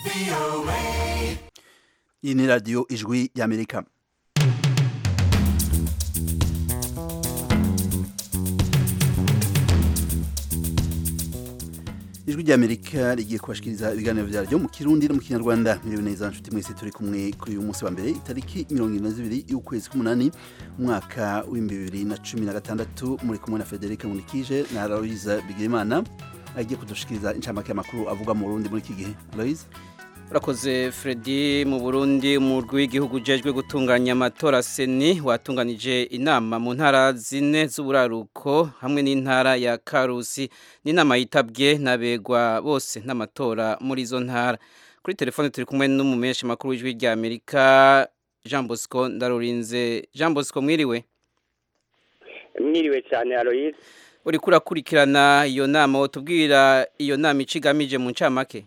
iyi ni radiyo ijwi y'amerika ijwi ry'amerika rigiye kubashikiriza ibiganiro vyaryo mu kirundi no mu kinyarwanda miriwe neza nshuti mwese turi kumwe kuri uyu munsi wa mbere itariki mirongo ine na zibiri y'ukwezi k'umunani umwaka w'ibihumbi bibiri na cumi na gatandatu muri kumwe na federike munikije na aloise bigirimana agiye kudushikiriza incamake y'amakuru avuga mu burundi muri iki gihe aloise urakoze Freddy mu Burundi umurwi w'igihugu ujejwe gutunganya amatora seni watunganije inama mu ntara zine z'uburaruko hamwe n'intara ya Karusi n'inama yitabwe n'abegwa bose n'amatora muri izo ntara kuri telefone turi kumwe n'umumeshi makuru w'ijwi rya Amerika Jean Bosco Ndarurinze Jean Bosco mwiriwe mwiriwe cyane Aloise uri kurakurikirana iyo nama wotubwira iyo nama icigamije mu ncamake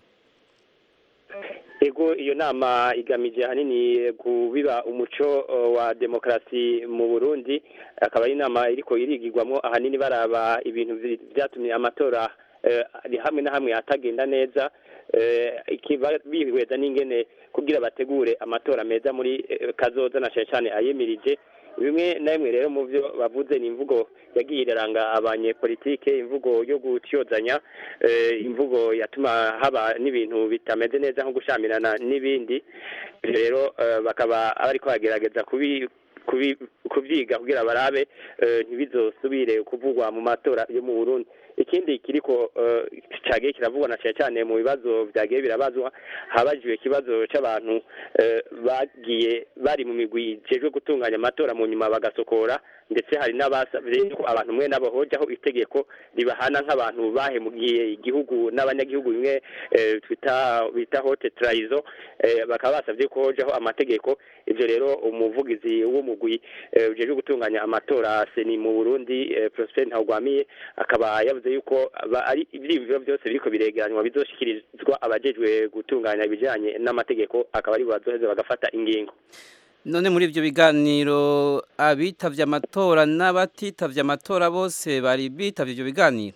ego iyo nama igamije ahanini kubiba umuco wa demokarasi mu burundi akaba ari inama iriko irigirwamo ahanini baraba ibintu byatumye amatora hamwe na hamwe atagenda neza bihweza n'ingene kugira bategure amatora meza muri kazoza na cyane cyane ayemirije bimwe na bimwe rero mu byo bavuze ni imvugo yagiye iraranga abanyepolitike imvugo yo gutyozanya imvugo yatuma haba n'ibintu bitameze neza nko gushamirana n'ibindi rero bakaba bariko bagerageza kubi kubyiga kugira barabe ntibizosubire kuvugwa mu matora yo mu Burundi ikindi kiriko cagiye kiravugwa na cyane cyane mu bibazo byagiye birabazwa habajijwe ikibazo c'abantu bagiye bari mu migwi ijejwe gutunganya amatora mu nyuma bagasokora ndetse hari n'abasabye ko abantu mwe nabo hojaho itegeko ribahana nk'abantu bahemugiye igihugu n'abanyagihugu bimwe twita bita hote traizo bakaba basabye ko hojaho amategeko ivyo rero umuvugizi w'umugwi ujejwe gutunganya amatora seni mu Burundi Prosper Ntagwamiye akaba yavuze yuko ari ivyiyumviro byose biriko biregeranywa bizoshikirizwa abajejwe gutunganya ibijanye n'amategeko akaba ari bazoheza bagafata ingingo none muri ibyo biganiro abitavye amatora n'abatitavye amatora bose bari bitavye ibyo biganiro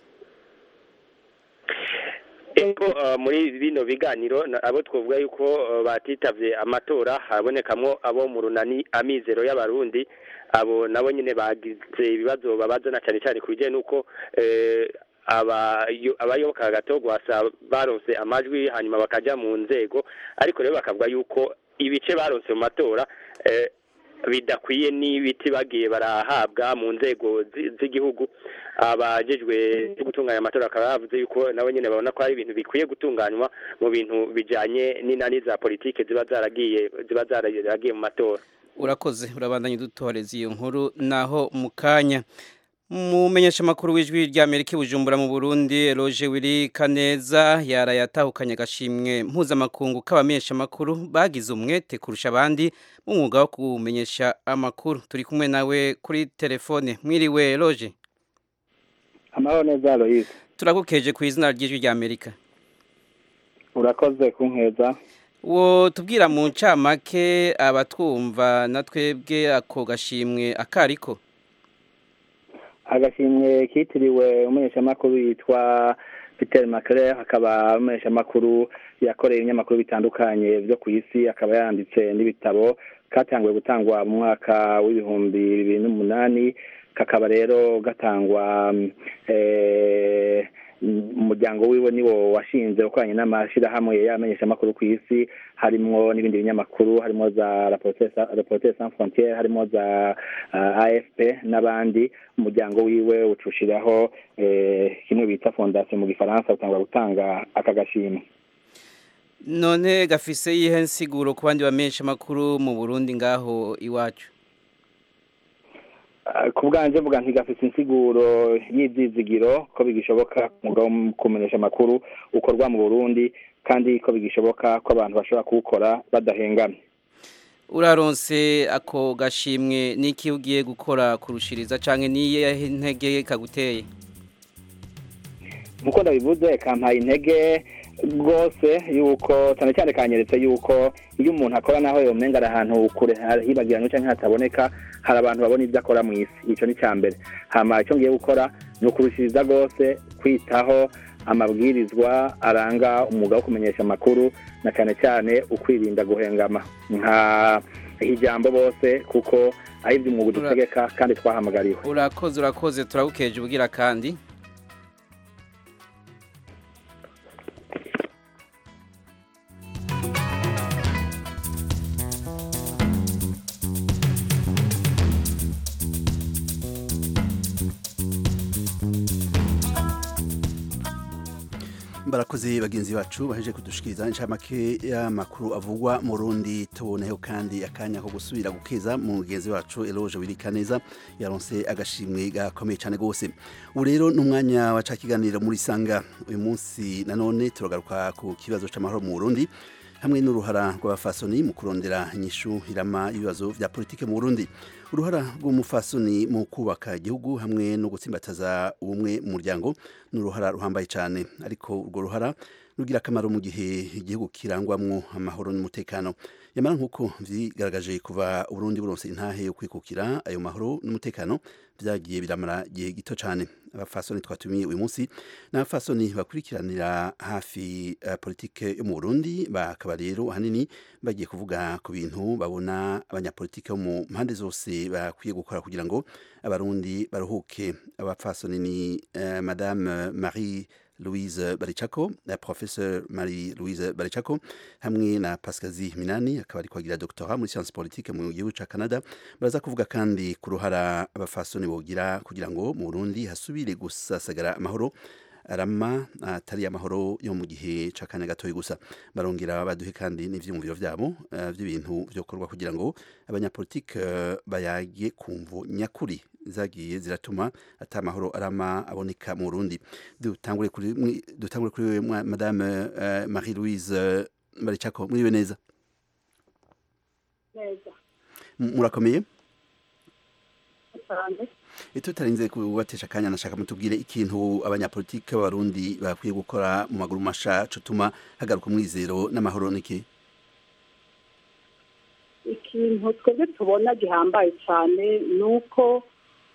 eko muri bino biganiro abo twavuga yuko batitavye amatora harabonekamwo abo mu runani amizero y'abarundi abo nabo nyine bagize ibibazo babazana cyane cyane ku bijyanye n'uko abayoboka gatogwasa baronse amajwi hanyuma bakajya mu nzego ariko rero bakavuga yuko ibice baronse mu matora bidakwiye n'ibiti bagiye barahabwa mu nzego z'igihugu abajejwe gutunganya amatora bakaba bavuze yuko nabo nyine babona ko hari ibintu bikwiye gutunganywa mu bintu bijanye n'inani za politike ziba zaragiye ziba zaragiye mu matora urakoze urabandanya udutoreza iyo nkuru naho mu kanya mumenyesha makuru w'ijwi rya Amerika Bujumbura mu Burundi Roger Wiri Kaneza yarayatahukanye agashimwe mpuzamakungu k'abamenyesha makuru bagize umwete kurusha abandi mu mwuga wo kumenyesha amakuru turi kumwe nawe kuri telefone mwiriwe Roger amahoro neza Aloise turagukeje ku izina ry'ijwi rya Amerika urakoze kunkeza wo tubwira mu ncamake abatwumva na twebwe ako gashimwe akariko agashimwe kitiriwe umumenyeshamakuru yitwa Peter Macler akaba umumenyeshamakuru yakoreye ibinyamakuru bitandukanye byo ku isi akaba yanditse n'ibitabo katanguye gutangwa mu mwaka w'ibihumbi bibiri n'umunani kakaba rero gatangwa umuryango wiwe niwo washinze ukoranye n'amashyirahamwe y'abamenyeshamakuru ku isi harimo n'ibindi binyamakuru harimo za reporter sans frontiere harimo za afp n'abandi umuryango wiwe ucushiraho kimwe bita fondation mu gifaransa utangwa gutanga aka gashimwe none gafise yihe nsiguro ku bandi bamenyeshamakuru mu burundi ngaho iwacu ku bwanjye mvuga ntigafite insiguro y'ibyizigiro ko bigishoboka umwuga wo kumenyesha amakuru ukorwa mu burundi kandi ko bigishoboka ko abantu bashobora kuwukora badahengamye uraronse ako gashimwe n'iki ugiye gukora kurushiriza cyangwa n'iyo ntege kaguteye nkuko ndabivuze kampaye intege rwose yuko cyane cyane kanyeretse yuko iyo umuntu akora naho yomenga ari ahantu kure hibagiranye cyangwa hataboneka hari abantu babona ibyo akora mu isi icyo ni cya mbere hama icyo ngiye gukora ni ukurushiriza rwose kwitaho amabwirizwa aranga umwuga wo kumenyesha amakuru na cyane cyane ukwirinda guhengama nka ijambo bose kuko ari iby'umwuga udutegeka kandi twahamagariwe urakoze urakoze turagukeje ubwira kandi barakoze bagenzi bacu baheje kudushikiriza inshamake y'amakuru avugwa mu rundi tuboneho kandi akanya ko gusubira gukeza mu mugenzi wacu eloge wirika neza yaronse agashimwe gakomeye cyane rwose ubu rero ni umwanya waca kiganiro muri sanga uyu munsi nanone turagaruka ku kibazo cy'amahoro mu burundi hamwe n'uruhara rw'abafasoni mu kurondera inyishu hirama ibibazo vya politike mu Burundi uruhara rw'umufasoni mu kubaka igihugu hamwe no gutsimbataza ubumwe mu muryango ni uruhara ruhambaye cyane ariko urwo ruhara rugira akamaro mu gihe igihugu kirangwamwo amahoro n'umutekano yamara nk'uko vyigaragaje kuva Burundi buronse intahe yo kwikukira ayo mahoro n'umutekano vyagiye biramara igihe gito cyane abafasoni twatumiye uyu munsi n'abafasoni bakurikiranira hafi uh, politike yo mu Burundi bakaba rero ahanini bagiye kuvuga ku bintu babona abanyapolitike bo mu mpande zose bakwiye gukora kugira ngo abarundi baruhuke abafasoni ni uh, madame Marie Louise Barichako na professeur Marie Louise Barichako hamwe na Pascazi Minani akaba ari kwagira doctorat muri science politique mu gihugu ca Canada baraza kuvuga kandi ku ruhara abafasoni bogira kugira ngo mu Burundi hasubire gusasagara amahoro arama atari amahoro yo mu gihe c'akanya gatoyi gusa barongera baduhe kandi n'ivyumviro vyabo uh, vy'ibintu vyokorwa kugira ngo abanyapolitike uh, bayage kumvo nyakuri zagiye ziratuma ata amahoro arama aboneka mu Burundi dutangure kuri dutangure kuri madame uh, Marie Louise uh, Barichako muri neza neza murakomeye cyane tutarinze kubatesha akanya nashaka mutubwire ikintu abanyapolitike b'abarundi bakwiye gukora mu maguru masha cutuma hagaruka umwizero n'amahoro niki ikintu twebwe tubona gihambaye cyane ni uko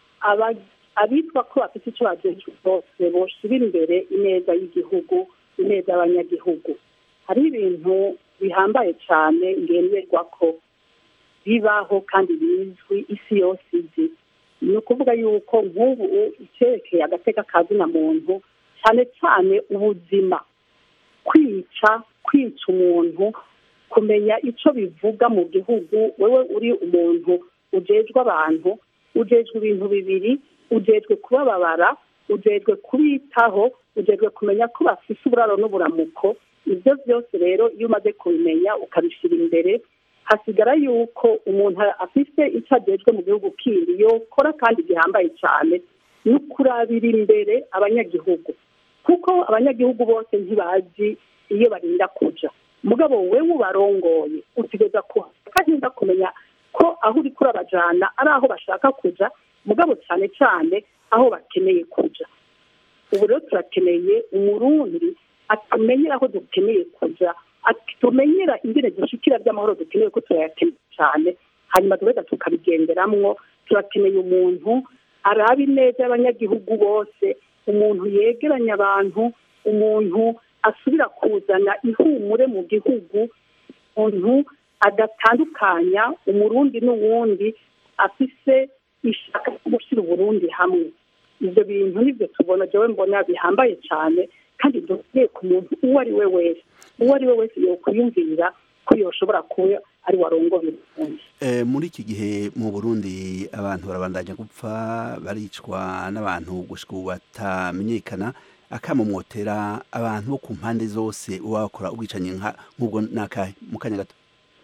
abitwa ko bafite icyo bagejeje bose boshyira imbere ineza y'igihugu ineza y'abanyagihugu hari ibintu bihambaye cyane ngenderwa ko bibaho kandi bizwi isi yose izi ni ukuvuga yuko nk'ubu icyerekeye agateka ka zina muntu cyane cyane ubuzima kwica kwica umuntu kumenya icyo bivuga mu gihugu wowe uri umuntu ujejwe abantu ujejwe ibintu bibiri ujejwe kubababara ujejwe kubitaho ujejwe kumenya ko bafite uburaro n'uburamuko ibyo byose rero iyo umaze kubimenya ukabishyira imbere hasigara yuko umuntu afite icyo agejwe mu gihugu kindi yokora kandi gihambaye cyane ni ukurabira imbere abanyagihugu kuko abanyagihugu bose ntibazi iyo barinda kuja mugabo wewe ubarongoye utegereza kuhahinda kumenya ko aho uri kurabajana ari aho bashaka kuja mugabo cyane cyane aho bakeneye kuja ubu rero turakeneye umurundi atumenyera aho dukeneye kuja tumenyera ingene dushikira by'amahoro dukeneye ko turayakeneye cyane hanyuma tugahita tukabigenderamwo turakeneye umuntu araba ineza y'abanyagihugu bose umuntu yegeranya abantu umuntu asubira kuzana ihumure mu gihugu umuntu adatandukanya umurundi n'uwundi afise ishaka ryo gushyira uburundi hamwe ibyo bintu nibyo tubona jewe mbona bihambaye cyane kandi dukwiye ku muntu uwo ari we wese uwo ari we wese yokwiyumvira ko yoshobora kuba ari warongoye uburundi muri iki gihe mu burundi abantu barabandanya gupfa baricwa n'abantu gushika ubu batamenyekana akamumotera abantu bo ku mpande zose uba bakora ubwicanyi nk'ubwo nakahe mu kanya gato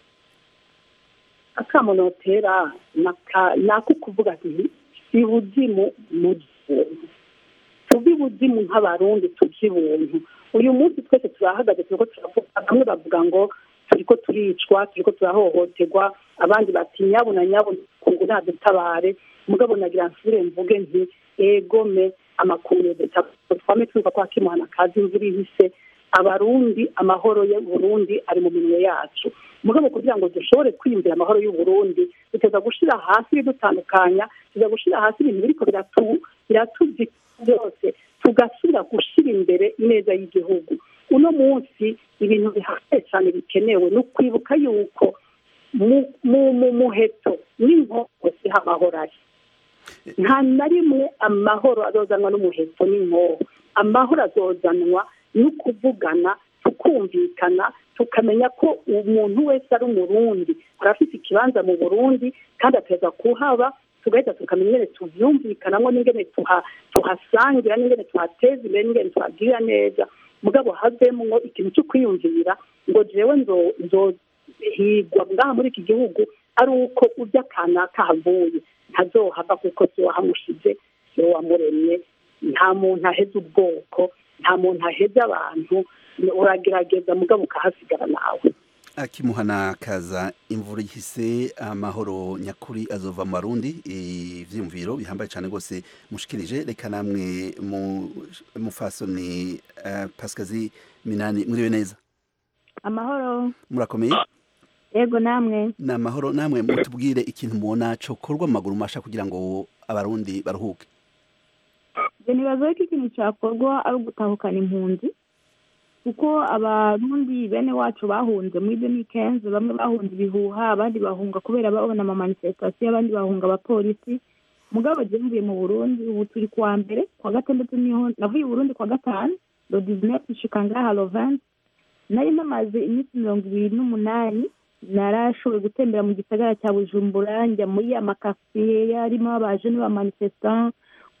akamunotera ni ako kuvuga nti si buzimu mu gihugu tuve ibuzimu nk'abarundi tuje ibuntu uyu munsi twese turahagaze turiko turavuga bamwe bavuga ngo turiko turicwa turiko turahohoterwa abandi bati nyabo na nyabo kungu ntadutabare mugabo nagira nsubire mvuge nti egome amakuru twame twumva ko hakimuhana kazi imvura ihise abarundi amahoro y'uburundi ari mu minwe yacu mugabo kugira ngo dushobore kwiyumvira amahoro y'uburundi duteza gushira hasi ibidutandukanya tuza gushira hasi ibintu biriko biratuzi byose tugasubira gushyira imbere ineza y'igihugu uno munsi ibintu bihambaye cyane bikenewe ni ukwibuka yuko mu muheto n'inkoko siho amahoro ari nta na rimwe amahoro azozanwa n'umuheto n'inkoho amahoro azozanwa no kuvugana tukumvikana tukamenya ko umuntu wese ari umurundi arafite ikibanza mu burundi kandi ateza kuhaba tugahita tukamenya ingene tuvyumvikanamo n'ingene tuhasangira n'ingene tuhateza imbere n'ingene tuhagirira neza mugabo havemwo ikintu cyo kwiyumvira ngo jewe nzohigwa ngaha muri iki gihugu ari uko urya kanaka havuye ntazohava kuko si wahamushize si wamuremye nta muntu aheza ubwoko nta muntu aheza abantu uragerageza mugabo ukahasigara nawe akimuhana kaza imvura ihise amahoro nyakuri azova mu barundi ivyiyumviro bihambaye cyane rwose mushikirije reka namwe mufasoni pasikazi minani muriwe neza amahoro murakomeye yego namwe ni amahoro namwe mutubwire ikintu mubona cokorwa mu maguru masha kugira ngo abarundi baruhuke nibaza ko ikintu cyakorwa ari ugutahukana impunzi kuko abarundi bene wacu bahunze muri deni kenzi bamwe bahunze ibihuha abandi bahunga kubera babona amamanifestasiyo abandi bahunga abapolisi mugabo mvuye mu burundi ubu turi kuwa mbere kuwa gatandatu niho navuye i burundi kuwa gatanu do dizinesi nshika ngaha loventi nari namaze iminsi mirongo ibiri n'umunani narashoboye gutembera mu gisagara cya bujumbura njya muri amakasiye yarimo abaje n'abamanifesitant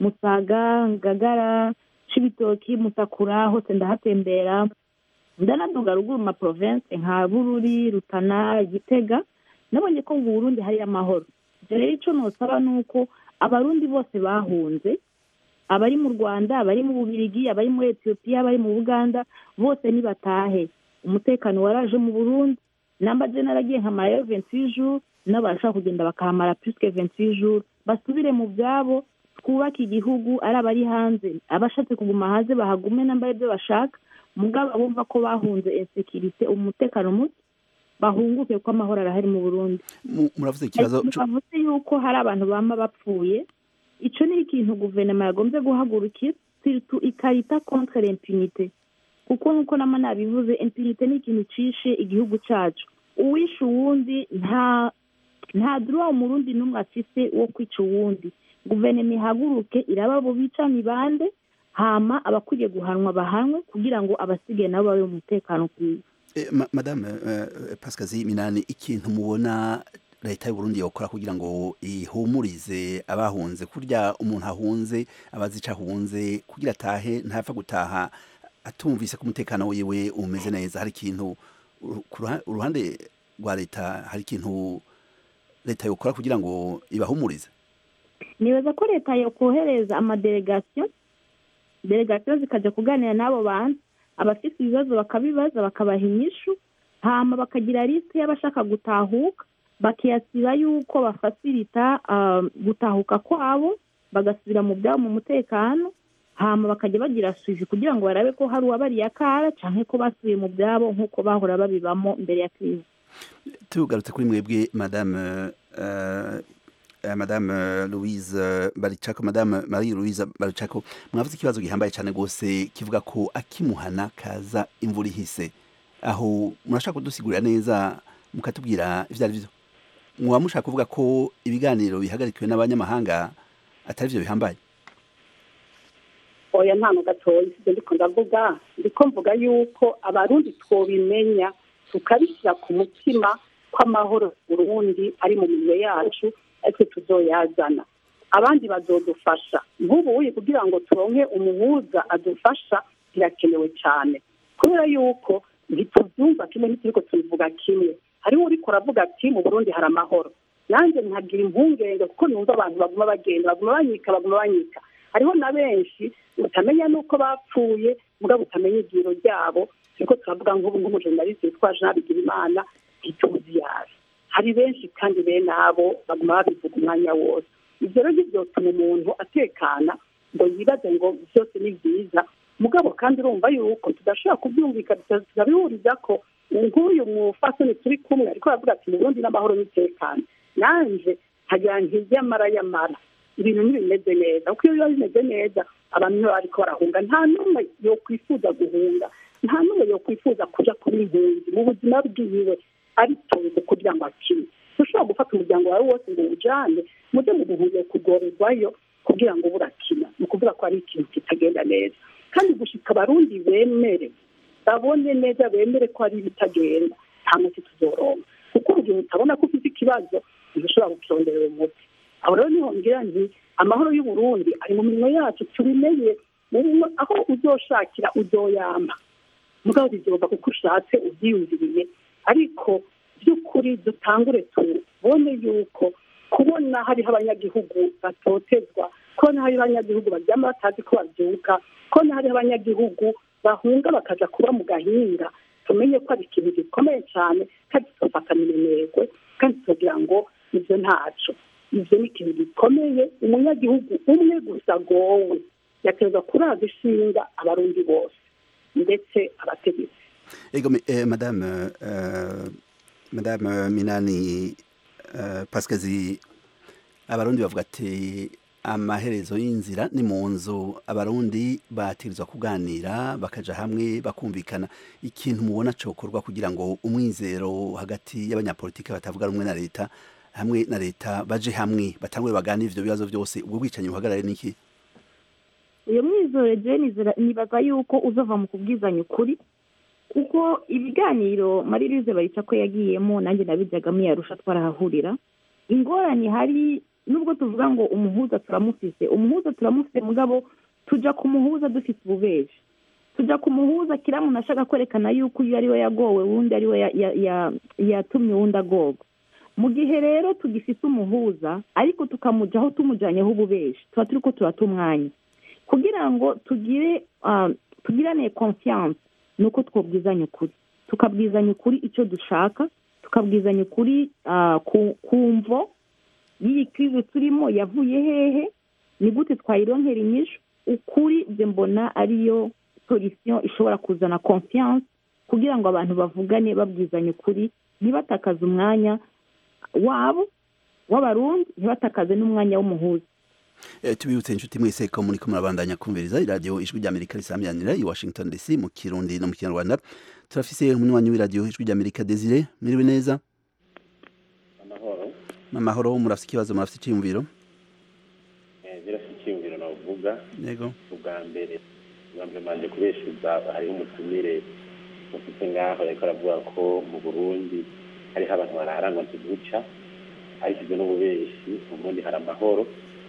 musaga ngagara cibitoki musakura hose ndahatembera ndanaduga ruguru ma province nka bururi rutana gitega nabonye ko mu burundi hari amahoro ibyo rero icyo nosaba ni uko abarundi bose bahunze abari mu rwanda abari mu bubirigi abari muri etiyopiya abari mu buganda bose nibatahe umutekano waraje mu burundi namba je naragiye nkamarayo venti jours n'abashaka kugenda bakahamara puisque venti jours basubire mu byabo twubake igihugu ari abari hanze abashatse kuguma hanze bahagume namba ibyo bashaka mugabo bumva ko bahunze insekirite umutekano muke bahunguke ko amahoro arahari mu burundi muravuze ikibazo bavuze yuko hari abantu bama bapfuye ico ni ikintu guverinoma yagombye guhagurukira siritu ikarita contre l'impunité kuko nk'uko nama nabivuze impunité ni ikintu cishe igihugu cacu uwishe uwundi nta nta droit umurundi n'umwe afise wo kwica uwundi guverinoma ihaguruke iraba abo bica ni bande hama abakwiye guhanwa bahanwe kugira ngo abasigaye nabo babe mu mutekano kwiza madame pasikazi minani ikintu mubona leta y'uburundi yokora kugira ngo ihumurize abahunze kurya umuntu ahunze abazi ico ahunze kugira atahe ntapfa gutaha atumvise ko umutekano wiwe umeze neza hari ikintu uruhande rwa leta hari ikintu leta yokora kugira ngo ibahumurize nibaza ko leta yokohereza amadelegasiyo delegasiyo zikajya kuganira n'abo bantu abafite ibibazo bakabibaza bakabaha inyishu hama bakagira lisite y'abashaka gutahuka bakiyasiba yuko bafasirita gutahuka kwabo bagasubira mu byabo mu mutekano hama bakajya bagira suivi kugira ngo barabe ko hari uwabariye akara cyangwa ko basubiye mu byabo nk'uko bahora babibamo mbere ya kirizi tugarutse kuri mwebwe madame madame louise baricako madame marie louise baricako mwavuze ikibazo gihambaye cyane rwose kivuga ko akimuhana kaza imvura ihise aho murashaka kudusigurira neza mukatubwira ibyo ari byo mwaba mushaka kuvuga ko ibiganiro bihagarikiwe n'abanyamahanga atari byo bihambaye oya nta gatoya ibyo ndiko ndavuga ndiko mvuga yuko abarundi twobimenya tukabishyira ku mutima ko amahoro Burundi ari mu minwe yacu ariko tuzoyazana abandi bazodufasha nk'ubu kugira ngo turonke umuhuza adufasha birakenewe cyane kubera yuko ntitubyumva kimwe ntituriko tubivuga kimwe hariho uriko uravuga ati mu burundi hari amahoro nanjye nkagira impungenge kuko numva abantu baguma bagenda baguma banyika baguma banyika hariho na benshi utamenya n'uko bapfuye mugabo utamenya igiro ryabo turiko turavuga nk'ubu nk'umujenalisi witwa jean bigirimana ntituzi yabi hari benshi kandi bene abo baguma babivuga umwanya wose ibyo rero byotuma umuntu atekana ngo yibaze ngo byose ni byiza mugabo kandi urumva yuko tudashobora kubyumvikana turabihuriza ko nk'uyu mufasoni turi kumwe ariko aravuga ati mu burundi n'amahoro n'umutekano nanje nkagira nk'iryamara yamara ibintu ntibimeze neza kuko iyo biba bimeze neza abantu nibo bariko barahunga nta n'umwe yokwifuza guhunga nta n'umwe yokwifuza kuja kuba impunzi mu buzima bwiwe aritonze kugira ngo akine ntushobora gufata umuryango wawe wose ngo uwujane mujye mu buhungiro kugorerwayo kugira ngo burakina ni ukuvuga ko ari ikintu kitagenda neza kandi gushika abarundi bemere babone neza bemere ko ari ibitagenda nta muti tuzoronka kuko mu gihe utabona ko ufite ikibazo ntushobora kukironderera umuti aho rero niho ngira nti amahoro y'uburundi ari mu minwe yacu tubimenye mu- aho uzoshakira uzoyamba mugabo bizova kuko ushatse ubyiyumviriye ariko by'ukuri dutangure tubone yuko kubona hariho abanyagihugu batotezwa kubona hariho abanyagihugu baryama batazi ko babyuka kubona hariho abanyagihugu bahunga bakaja kuba mu gahinga tumenye ko ari ikintu gikomeye cyane kandi tugafatana iminegwe kandi tukagira ngo ibyo ntaco ibyo ni ikintu gikomeye umunyagihugu umwe gusa agowe yaterwa kuraza ishinga abarundi bose ndetse abategetsi Ego, mais, euh, madame, euh, madame Minani euh, Pascazi, abarundi bavuga ati amaherezo y'inzira ni mu nzu abarundi batirizwa kuganira bakaja hamwe bakumvikana ikintu mubona cokorwa kugira ngo umwizero hagati y'abanyapolitike batavuga rumwe na leta hamwe na leta baje hamwe batangure baganire ivyo bibazo byose ubwo bwicanyi buhagarare niki uyu mwizore jeni nibaza yuko uzava mu kubwizanya ukuri kuko ibiganiro maririze bayica ko yagiyemo nanjye nabijyagamo yarusha twarahahurira ingorane hari nubwo tuvuga ngo umuhuza turamufise umuhuza turamufise mugabo tuja ku muhuza dufite ububeji tuja ku muhuza kiriya muntu ashaka kwerekana yuko uyu ari we yagowe wundi ari we ya- ya- ya- yatumye uwundi agorwa mu gihe rero tugifite umuhuza ariko tukamujaho tumujyanyeho ububeji tuba turi ko turata umwanya kugira ngo tugire ah, tugirane confiance ni uko twabwizanya ukuri tukabwizanya ukuri icyo dushaka tukabwizanya ukuri ah, ku ku mvo y'iyi krize turimo yavuye hehe ni gute twayironkera inyishu ukuri byo mbona ariyo solution ishobora kuzana confiance kugira ngo abantu bavugane babwizanya ukuri ntibatakaze umwanya wabo w'abarundi ntibatakaze n'umwanya w'umuhuza Eh, tubibutse inshuti mwese ko muri ko murabandanya kumviriza iradiyo ijwi ry'amerika risamyanira i washington dc mu kirundi no mu kinyarwanda turafise umunywanyi w'iradiyo ijwi ry'amerika desire miriwe neza amahoro amahoro murafise ikibazo murafise iciyumviro birasa icyiyumviro navuga yego ubwa mbere ubwa mbere manje kubeshuza hariho umutumire ufite ngaho ariko aravuga ko mu burundi hariho abantu bararangwa ntibuca ariko ibyo n'ububeshi mu burundi hari amahoro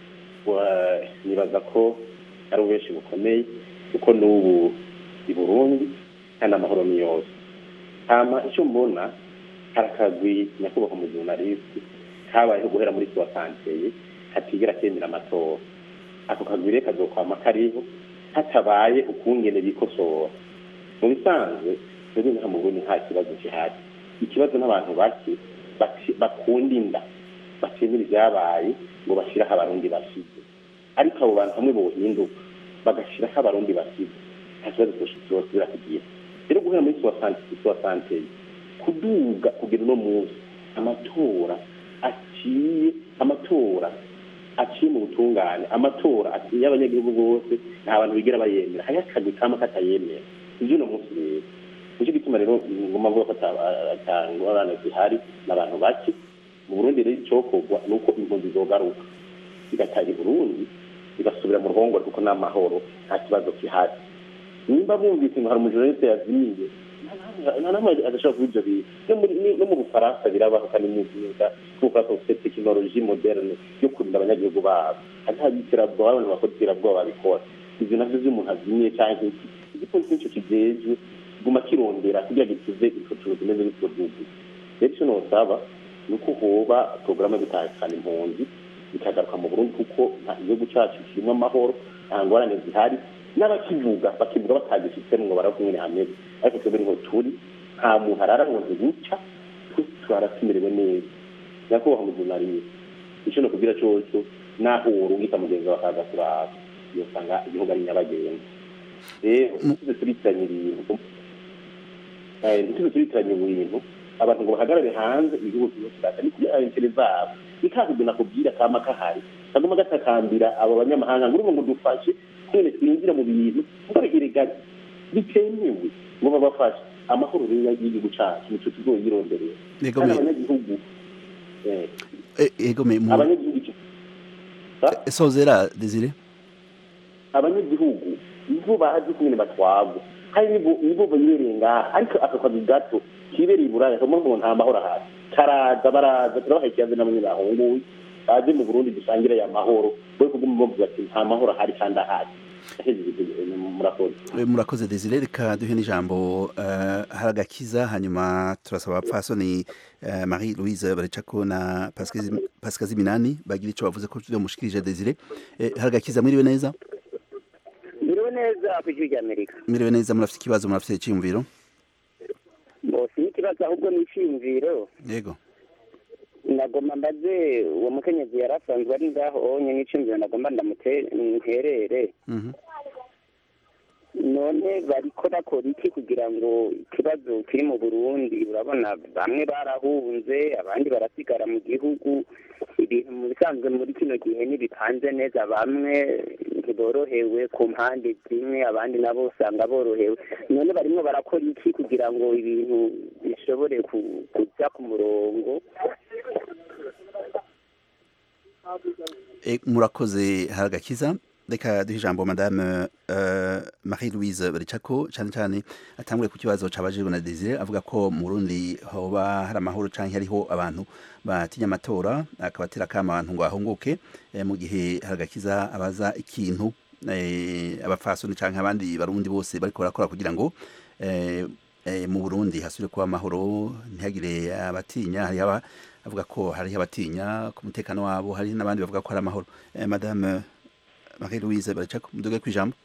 Wa- nibaza ko ari ububeshi bukomeye kuko n'ubu i burundi kandi amahoro ni yose hama icyo mbona hari akagwi nyakubahwa mu jurnaliste kabayeho guhera muri suwa santeye katigera kemera amatora ako kagwi rero kazokwama kariho hatabaye ukungene bikosora mu bisanzwe twebwe nka mu burundi nta kibazo gihari ikibazo n'abantu bake bati- bakunda inda batemera ibyabaye ngo bashyiraho abarundi basize ariko abo bantu hamwe bohinduka bagashyiraho abarundi basize nta kibazo cyosubira kugira rero guhera muri suwa santeye kuduga kugera uno munsi amatora aciye amatora aciye mu butungane amatora aciye y'abanyagihugu bose nta bantu bigera bayemera hariho akagwi kama katayemera ibyo uno munsi rero nicyo gituma rero ngomba mvuga ko atangwa abana zihari n'abantu bake mu burundi rero icyokorwa ni uko impunzi zogaruka zigataha i burundi zigasubira mu ruhongore kuko n'amahoro nta kibazo gihari nimba bumvise ngo hari umujuriste yazimiye nta namwe adashobora kuba ibyo bintu no muri- ni- no mu bufaransa birabaho kandi mwiza kuko ubufaransa bufite tekinoloji moderne yo kurinda abanyagihugu babo hata iterabwoba abantu bakora iterabwoba babikora ibyo navyo vy'umuntu azimiye canke iki igipolisi nico kijejwe guma kirondera kugira gituze ifoto zimeze bityo gihugu rero ico nosaba ni uko hoba porogaramu yo gutahukana impunzi bikagaruka mu burundi kuko nta- igihugu cacu kirimwo amahoro nta ngorane zihari n'abakivuga bakivuga batagifitemo ngo barakumwe hamwe ariko twebwe niho turi nta muntu arara ngo guca twara tumerewe neza nyakubahwa mujunariye ico nokubwira coco naho worungika mugenzi wawe akaza kuraba yosanga igihugu ari nyabagendwa rero ntituze turitiranya ibintu Eh, ntituze turitiranya ibintu abantu ngo bahagarare hanze igihugu kiba kirata ni kugira intere zabo ni ka kugena kubwira kama kahari kaguma gatakambira abo banyamahanga ngo urumva ngo dufashe twene twinjira mu bintu ngo erega bitemewe ngo babafashe amahoro rero y'igihugu cacu nico tuzoyironderera Yego kandi me- abanyagihugu eh, Eh, Ego me mu abanyagihugu ico- Sa? sozera Desire abanyagihugu nibo bazi kumwe batwagwa hari nibo nibo banyereye ngaha ariko aka kazi gato kibereye iburaya kamwe ngo nta mahoro ahari karaza baraza turabaha ikibazo namwe bahunguye baje mu burundi dusangire ya mahoro we kuguma bavuga ati nta mahoro ahari kandi ahari Yahejeje, murakoze Eh, murakoze Desire reka duhe n'ijambo eh, haragakiza hanyuma turasaba abapfasoni eh, Marie Louise Baricako na Pascal Pascal Ziminani bagira ico bavuze ko byo mushikirije Desire Eh, haragakiza mwiriwe neza biriwe neza ku ijwi ry'amerika mwiriwe neza murafite ikibazo murafite icyumviro bose n'ikibazo ahubwo ni icyiyumviro yego nagomba mbaze uwo mukenyezi yari asanzwe ari ngaho onye n'icyumviro nagomba ndamuterere Mhm. none bariko bakora iki kugira ngo ikibazo kiri mu burundi urabona bamwe barahunze abandi barasigara mu gihugu ibintu mu bisanzwe muri kino gihe ntibipanze neza bamwe ntiborohewe ku mpande zimwe abandi nabo usanga borohewe none barimo barakora iki kugira ngo ibintu bishobore ku- kuja ku murongo Eh, murakoze haragakiza reka duhe ijambo madame uh, Marie Louise Baricako cyane cyane atangure ku kibazo cabajijwe na Desire avuga ko mu Burundi hoba hari amahoro canke hariho abantu batinya amatora akabatera kama abantu ngo ahunguke eh, mu gihe haragakiza abaza ikintu eh, abafasoni canke abandi barundi bose bariko barakora kugira ngo eh, eh, mu Burundi hasubire kuba amahoro ntihagire abatinya hari aba avuga ko hari abatinya ku mutekano wabo hari n'abandi bavuga ko hari amahoro eh, madame Marie Louise baracako muduge kwijambo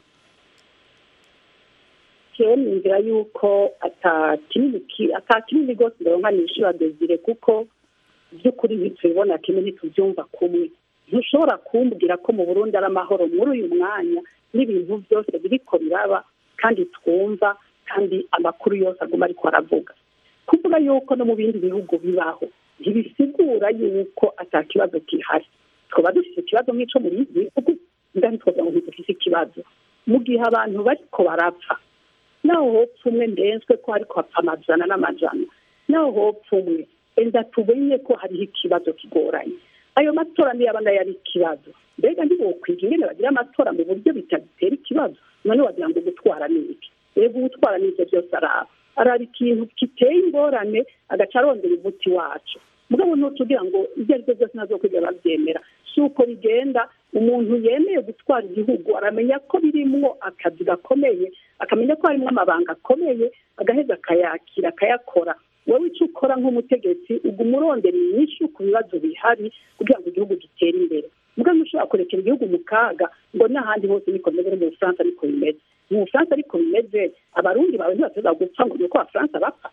jewe ninzira yuko ata kinini ki- ata kinini rwose ndabona nishura desire kuko by'ukuri ntitubibona kimwe ntitubyumva kumwe ntushobora kumbwira ko mu burundi ari amahoro muri uyu mwanya n'ibintu byose biriko biraba kandi twumva kandi amakuru yose aguma ariko aravuga kuvuga yuko no mu bindi bihugu bibaho ntibisigura yuko ata kibazo gihari twaba dufite ikibazo nk'ico muri ibi bihugu ndani twagira ngo ntidufise ikibazo mu gihe abantu bariko barapfa naho hopfa umwe ndenzwe ko hariko hapfa amajana n'amajana naho hopfa umwe enda tumenye ko hariho ikibazo kigoranye ayo matora niyo aba nayo ari ikibazo mbega ntibokwiga ingene bagira amatora mu buryo bitagitera ikibazo none wagira ngo gutwara ni iki rego gutwara ni ivyo byose araba araba ikintu giteye ingorane agaca arondera umuti wacu mugabo ntutugira ngo ibyo ari byo byose ntazokwiga bavyemera si uko bigenda umuntu yemeye gutwara igihugu aramenya ko birimwo akazi gakomeye akamenya ko harimo amabanga akomeye agaheza akayakira akayakora wowe icyo ukora nk'umutegetsi uguma urondera inyinshi ku bibazo bihari kugira ngo igihugu gitere imbere mugabo ntushobora kurekera igihugu mu kaga ngo n'ahandi hose niko bimeze no mu bufaransa ariko bimeze mu bufaransa ariko bimeze abarundi bawe ntibashobora gupfa ngo ni uko abafaransa bapfa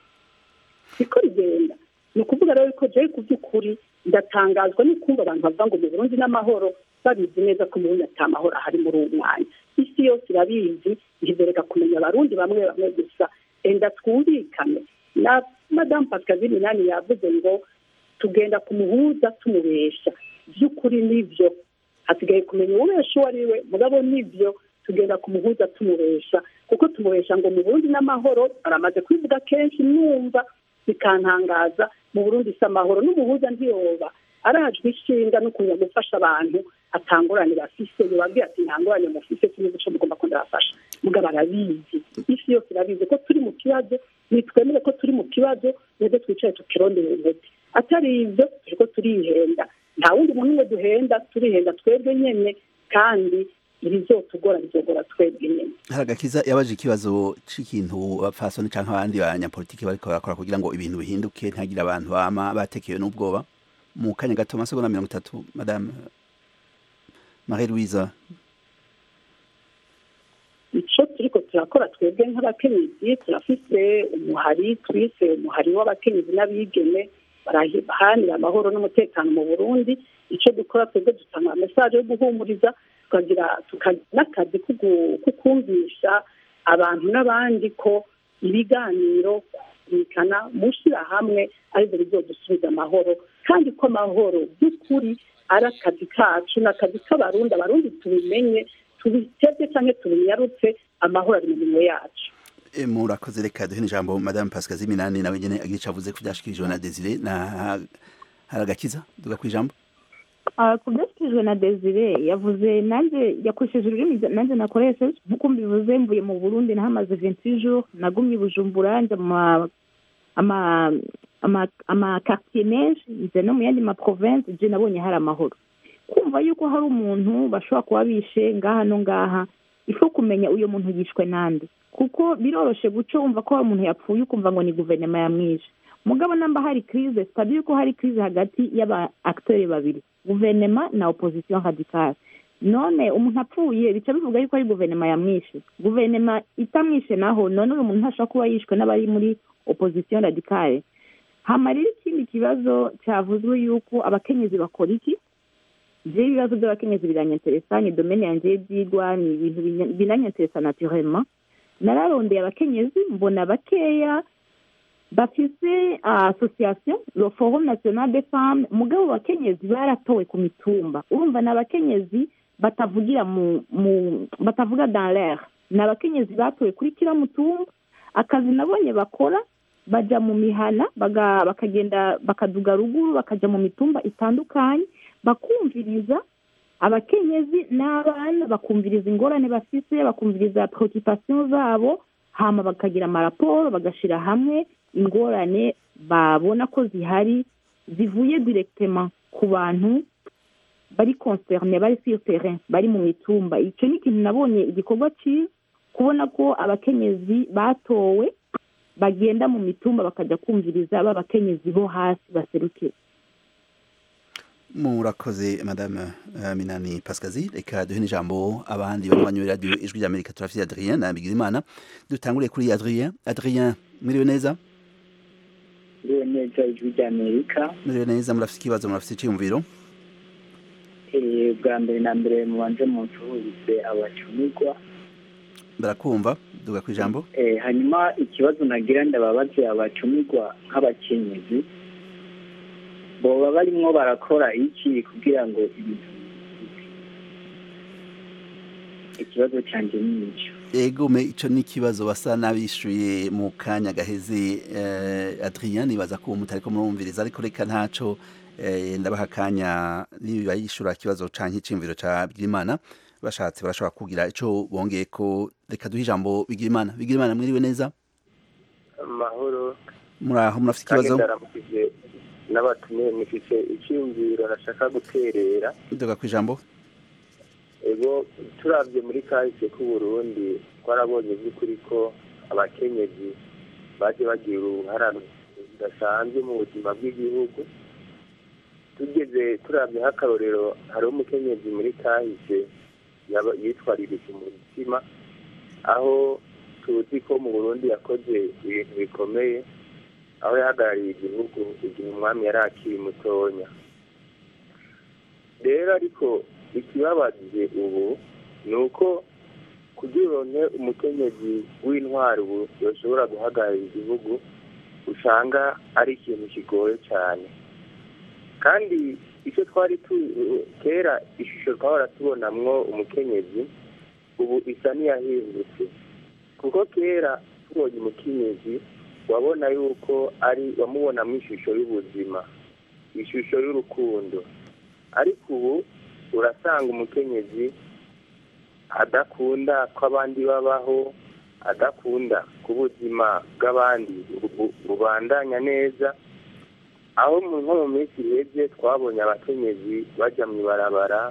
siko rigenda ni ukuvuga rero ko jewe ku by'ukuri ndatangazwa no kumva abantu bavuga ngo mu burundi n'amahoro babizi neza ko mu burundi ata mahoro ahari muri uwo mwanya isi yose irabizi ntibereka kumenya abarundi bamwe bamwe gusa enda twumvikane na madamu pascaline minani yavuze ngo tugenda kumuhuza tumubesha by'ukuri nibyo hasigaye kumenya uwubesha uwo ari we mugabo nibyo tugenda kumuhuza tumubesha kuko tumubesha ngo mu burundi n'amahoro baramaze kubivuga kenshi numva bikantangaza mu burundi si amahoro n'umuhuza ntiyoba arajwe ishinga no kuza gufasha abantu atangurane bafise yobabwira ati ntangurane mufise kimwe guco mugomba ko ndabafasha mugabo arabizi isi yose irabizi ko turi mu kibazo nitwemere ko turi mu kibazo nibwo twicaye tukirondera umuti atari ivyo turiko turihenda nta wundi muntu umwe duhenda turihenda twebwe nyene kandi ibizotugora bizogora twebwe nyene haragakiza yabaje ikibazo c'ikintu abapfasoni canke abandi banyapolitiki bariko barakora kugira ngo ibintu bihinduke ntihagire abantu bama batekewe n'ubwoba mu kanya gato amasegonda mirongo itatu madame Marie Louise ico turiko turakora twebwe nk'abakenyezi turafise umuhari twise umuhari w'abakenyezi n'abigeme baraharanira amahoro n'umutekano mu burundi ico dukora twebwe dutanga mesaje yo guhumuriza tukagira tukagira n'akazi ko kumvisha abantu n'abandi ko ibiganiro kumvikana mushyira hamwe aribyo bizodusubiza amahoro kandi ko amahoro by'ukuri ari akazi kacu ni akazi k'abarundi abarundi tubimenye tubitebye cyangwa tubinyarutse amahoro ari mu minwe yacu E, murakoze reka duhe ijambo madame pascal ziminani nawe nyene agira ico avuze ku vyashikirijwe na desire na hari agakiza duga kwijambo Ah, ku byashyikirijwe na desire yavuze nanjye yakoresheje ururimi nanjye nakoresheje nk'uko mbivuze mvuye mu burundi nahamaze venti jours nagumye i bujumbura njya mu ma- ama ama amakartier menshi nje no mu yandi ma province je nabonye hari amahoro kumva yuko hari umuntu bashobora kuba bishe ngaha no ngaha ifo kumenya uyo muntu yishwe nande kuko biroroshe guca wumva ko hari umuntu yapfuye ukumva ngo ni guverinoma yamwishe mugabo namba hari crise sitabi yuko hari crise hagati y'aba acteurs babiri guverinoma na opposition radicale none umuntu apfuye bica bivuga yuko ari guverinoma yamwishe guverinoma itamwishe naho none uyu muntu ntashobora kuba yishwe n'abari muri opposition radicale hama rero ikindi kibazo cyavuzwe yuko abakenyezi bakora iki je ibibazo by'abakenyezi biranyanteresa ni domene yanje y'ibyigwa ni ibintu binya- binanyanteresa naturellement nararondeye abakenyezi mbona bakeya bafise ah, association le forum national des femmes mugabo abakenyezi baratowe ku mitumba urumva ni abakenyezi batavugira mu mu batavuga dans l'air ni abakenyezi batowe kuri kila mutumba akazi nabonye bakora baja mu mihana baga- bakagenda bakaduga ruguru bakaja mu mitumba itandukanye bakumviriza abakenyezi n'abana bakumviriza ingorane bafise bakumviriza preoccupation zabo hama bakagira amaraporo bagashira hamwe ingorane babona ko zihari zivuye directement ku bantu bari concerne bari sur terrain bari mu mitumba icyo ni ikintu nabonye igikorwa cyiza kubona ko abakenyezi batowe bagenda mu mitumba bakajya kumviriza ba bakenyezi bo hasi baserukira murakoze madame uh, minani pascazi reka duhe n'ijambo abandi banywanyi radio ijwi ry'amerika turafite adrien na bigirimana dutanguriye kuri adrien adrien mwiriwe neza ndiwe neza ijwi ry'amerika mwiriwe neza murafite ikibazo murafite iciyumviro Eh, bwa mbere na mbere mubanze munsuhuze abacumirwa barakumva duga ku ijambo Eh, hanyuma ikibazo nagira ndababaze abacumirwa nk'abakenyezi boba barimwo barakora iki kugira ngo ibintu bihinduke? ikibazo cyanjye ni icyo egome ico ni ikibazo basa n'abishuye mu kanya gaheze eh, adrien nibaza ko uwo mutariko murumviriza ariko reka ntaco eh, ndabaha akanya niba yishura ikibazo canke iciyumviro ca bigirimana bashatse barashobora kugira ico bongeye ko reka duhe ijambo bigirimana bigirimana mwiriwe neza amahoro muraho murafite kandi ikibazo ndaramukije n'abatumiye mufite icyumviro nashaka guterera duga ku ijambo ego turabye muri kahise k'uburundi twarabonye by'ukuri ko abakenyezi baje bagira uruhara rudasanzwe mu buzima bw'igihugu tugeze turabye nk'akarorero hariho umukenyezi muri kahise yaba- yitwaririje umutima aho tuzi ko mu burundi yakoze ibintu bikomeye aho yahagarariye igihugu igihe umwami yari akiri mutonya rero ariko ikibabaje ubu ni uko kugira uronke umukenyezi w'intwari ubu yoshobora guhagararira igihugu usanga ari ikintu kigoye cyane kandi icyo twari tu kera ishusho twahora tubonamwo umukenyezi ubu isa n'iyahindutse kuko kera tubonye umukenyezi wabona yuko ari wamubonamo ishusho y'ubuzima ishusho y'urukundo ariko ubu urasanga umukenyezi adakunda ko abandi babaho adakunda ko ubuzima bw'abandi bu- bubandanya neza aho mu- nko mu minsi ihebye twabonye abakenyezi bajya mu ibarabara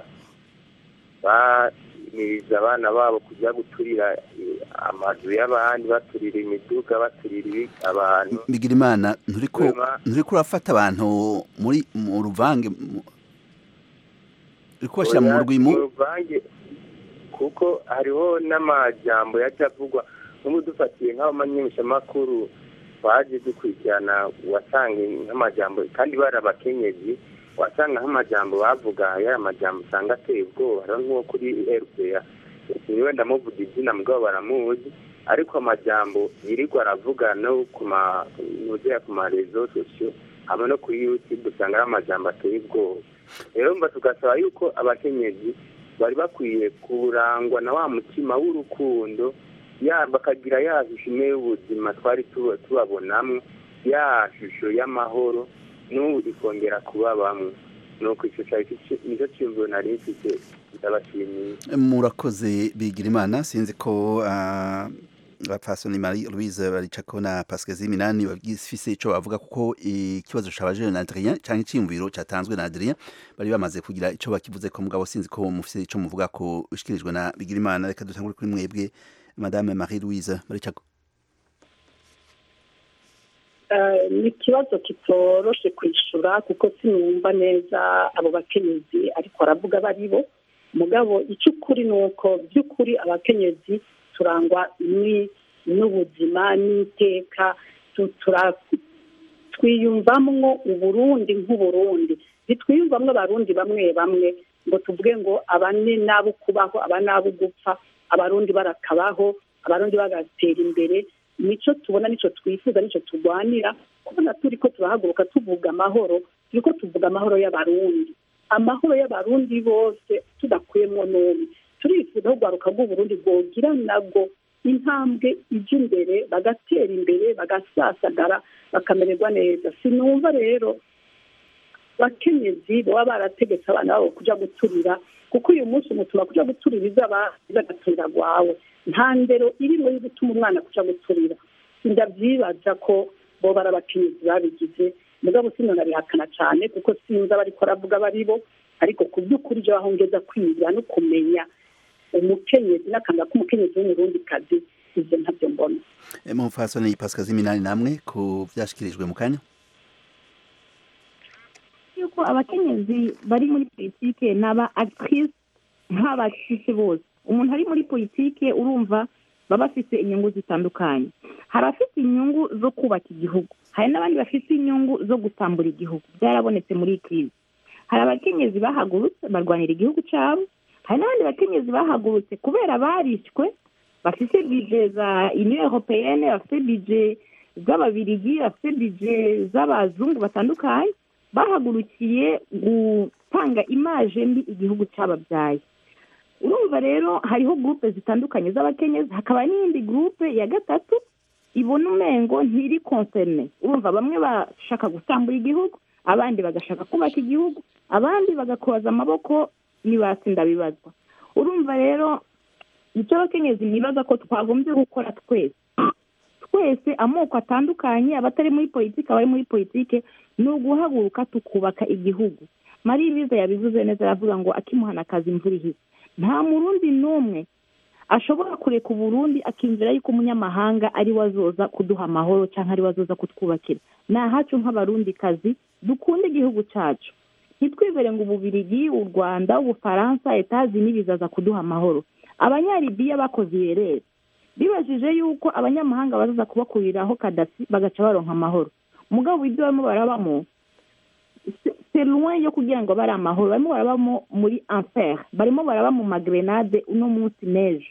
bamiriza abana babo kujya guturira eh, amazu y'abandi baturira imiduga baturira ibi- abantu bigirimana nturiko Wema. nturiko urafata abantu muri mu ruvange mu- uriko bashyira mu Oya, rwimu ruvange kuko hariho n'amajambo yaje avugwa nk'ubu dufatiye nk'abamenyeshamakuru twaje dukurikirana wasanga nk'amajambo kandi bari abakenyezi wasanga nk'amajambo bavuga yari amajambo usanga ateye ubwoba hariho nk'uwo kuri rpa niwe ndamuvuga izina mugabo baramuzi ariko amajambo yirirwa aravuga no ku ma nuzera ku marezo sosiyo hamwe no kuri youtube usanga ari amajambo ateye ubwoba rero mba tugasaba yuko abakenyezi bari bakwiye kurangwa na wa mutima w'urukundo ya bakagira ya shusho imwe y'ubuzima twari tuba- tubabonamwo ya shusho y'amahoro n'ubu ikongera kuba bamwe nuko icyo cyari cyo- nicyo cyiyumviro nari mfite ndabashimiye murakoze bigira imana sinzi ko ah, bapfasoni marie louise baricako na pascal ziminani bafise ico bavuga kuko ikibazo cabajejwe na adrien canke iciyumviro catanzwe na adrien bari bamaze kugira ico bakivuze ko mugabo sinzi ko mufise ico muvuga ko bishikirijwe na bigira imana reka dutangure kuri mwebwe madame marie louise baricako Eh, ni ikibazo kitoroshe kwishura kuko sinumva neza abo bakenyezi ariko aravuga bari bo mugabo icyo ukuri ni uko by'ukuri abakenyezi turangwa ni- n'ubuzima n'iteka tu- tura- twiyumvamwo uburundi nk'uburundi ntitwiyumvamwo abarundi bamwe bamwe ngo tuvuge ngo aba ni n'abo kubaho aba n'abo gupfa abarundi barakabaho abarundi bagatera imbere nico tubona nico twifuza nico turwanira kubona turi ko turahaguruka tuvuga amahoro turi ko tuvuga amahoro y'abarundi amahoro y'abarundi bose tudakuyemo n'umwe turifuza ko urwaruka rw'uburundi rwogira nabwo intambwe ijya imbere bagatera imbere bagasasagara bakamererwa neza sinumva rero bakenyezi baba barategetse abana babo kuja guturira kuko uyu munsi umutuma kuja guturira izaba izagaturira rwawe nta ndero irimo yo gutuma umwana kuja guturira ndavyibaza ko bo bari abakenyezi babigize mugabo sinonabihakana cane kuko sinzi abariko aravuga bari bo ariko ku by'ukuri ivyo bahongeza kwiga no kumenya umukenyezi n'akanga k'umukenyezi w'umurundi kazi ivyo ntavyo mbona Eh, mupfasoni pascal ziminani namwe ku vyashikirijwe mu kanya yuko abakenyezi bari muri politike n'aba actrice nk'abacisi bose umuntu ari muri politike urumva baba bafite inyungu zitandukanye hari abafite inyungu zo kubaka igihugu hari n'abandi bafite inyungu zo gutambura igihugu byarabonetse muri iyi kirizi hari abakenyezi bahagurutse barwanira igihugu cyabo hari n'abandi bakenyezi bahagurutse kubera barishywe bafite bije za union européenne bafite bije z'ababirigi bafite bije z'abazungu batandukanye bahagurukiye gutanga imaje mbi igihugu cyababyaye urumva rero hariho gurupe zitandukanye z'abakenyezi hakaba n'iyindi gurupe ya gatatu ibona umengo ntiri konserne urumva bamwe bashaka gutambura igihugu abandi bagashaka kubaka igihugu abandi bagakoza amaboko n'ibatsinda bibazwa urumva rero icyo abakenyezi nibaza ko twagombye gukora twese twese amoko atandukanye abatari muri politiki abari muri politiki ni uguhaguruka tukubaka igihugu marie louise yabivuze neza aravuga ngo akimuhana akazi imvura ihise nta murundi n'umwe ashobora kureka uburundi akinjira yuko umunyamahanga ari we azoza kuduha amahoro cyangwa ari we azoza kutwubakira ni ahacu nk'abarundi kazi dukunda igihugu cyacu ntitwibere ngo ububirigi u rwanda ubufaransa etazi n'ibizaza kuduha amahoro abanyaribiya bakoze irerere bibajije yuko abanyamahanga bazaza kubakuriraho kadasi bagaca baronka amahoro mugabo ibyo barimo barabamo c'est loin yo kugira ngo bari amahoro barimo barabamo muri enfer barimo baraba mu magrenade uno munsi neje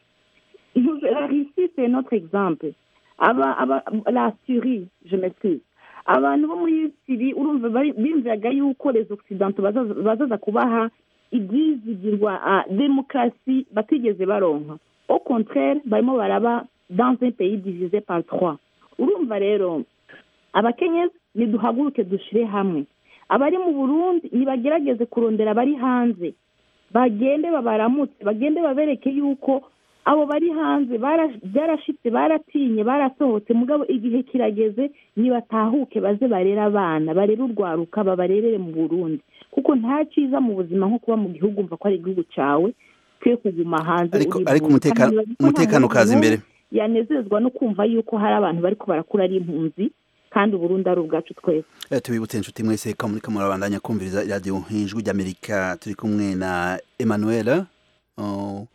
la Russie c'est notre exemple aba aba la Syrie je m'excuse abantu bo muri Syrie urumva bari- bimviraga yuko les occidentaux bazaza bazaza kubaha ibyizigirwa a demokarasi batigeze baronka au contraire barimo baraba dans un pays divisé par trois urumva rero abakenyezi niduhaguruke dushire hamwe abari mu burundi nibagerageze kurondera abari hanze bagende babaramutse bagende babereke yuko abo bari hanze bara- byarashitse baratinye barasohotse mugabo igihe kirageze nibatahuke baze barere abana barere urwaruka babarerere mu burundi kuko nta cyiza mu buzima nko kuba mu gihugu umva ko ari igihugu cyawe twe kuguma hanze ariko uri ariko impunzi. umutekano Kandi ntibazi ko nta umutekano muntu ukaza imbere yanezezwa no kumva yuko hari abantu bariko barakura ari impunzi kandi uburundi ari ubwacu twese Eh, tubibutse inshuti mwese ko muriko murabandanya kumviriza iradiyo ijwi ry'amerika turi kumwe na emmanuel Oh.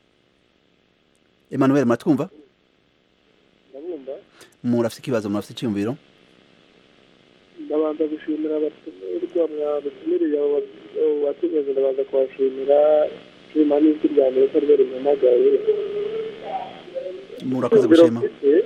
emmanuel muratwumva ndabumva murafite ikibazo murafite icyumviro ndabanza gushimira abatumirwa mwabatumiriye abo batumiza ndabanza kubashimira nshima n'ijwi rya mbere ko ryo rimpamagaye murakoze gushima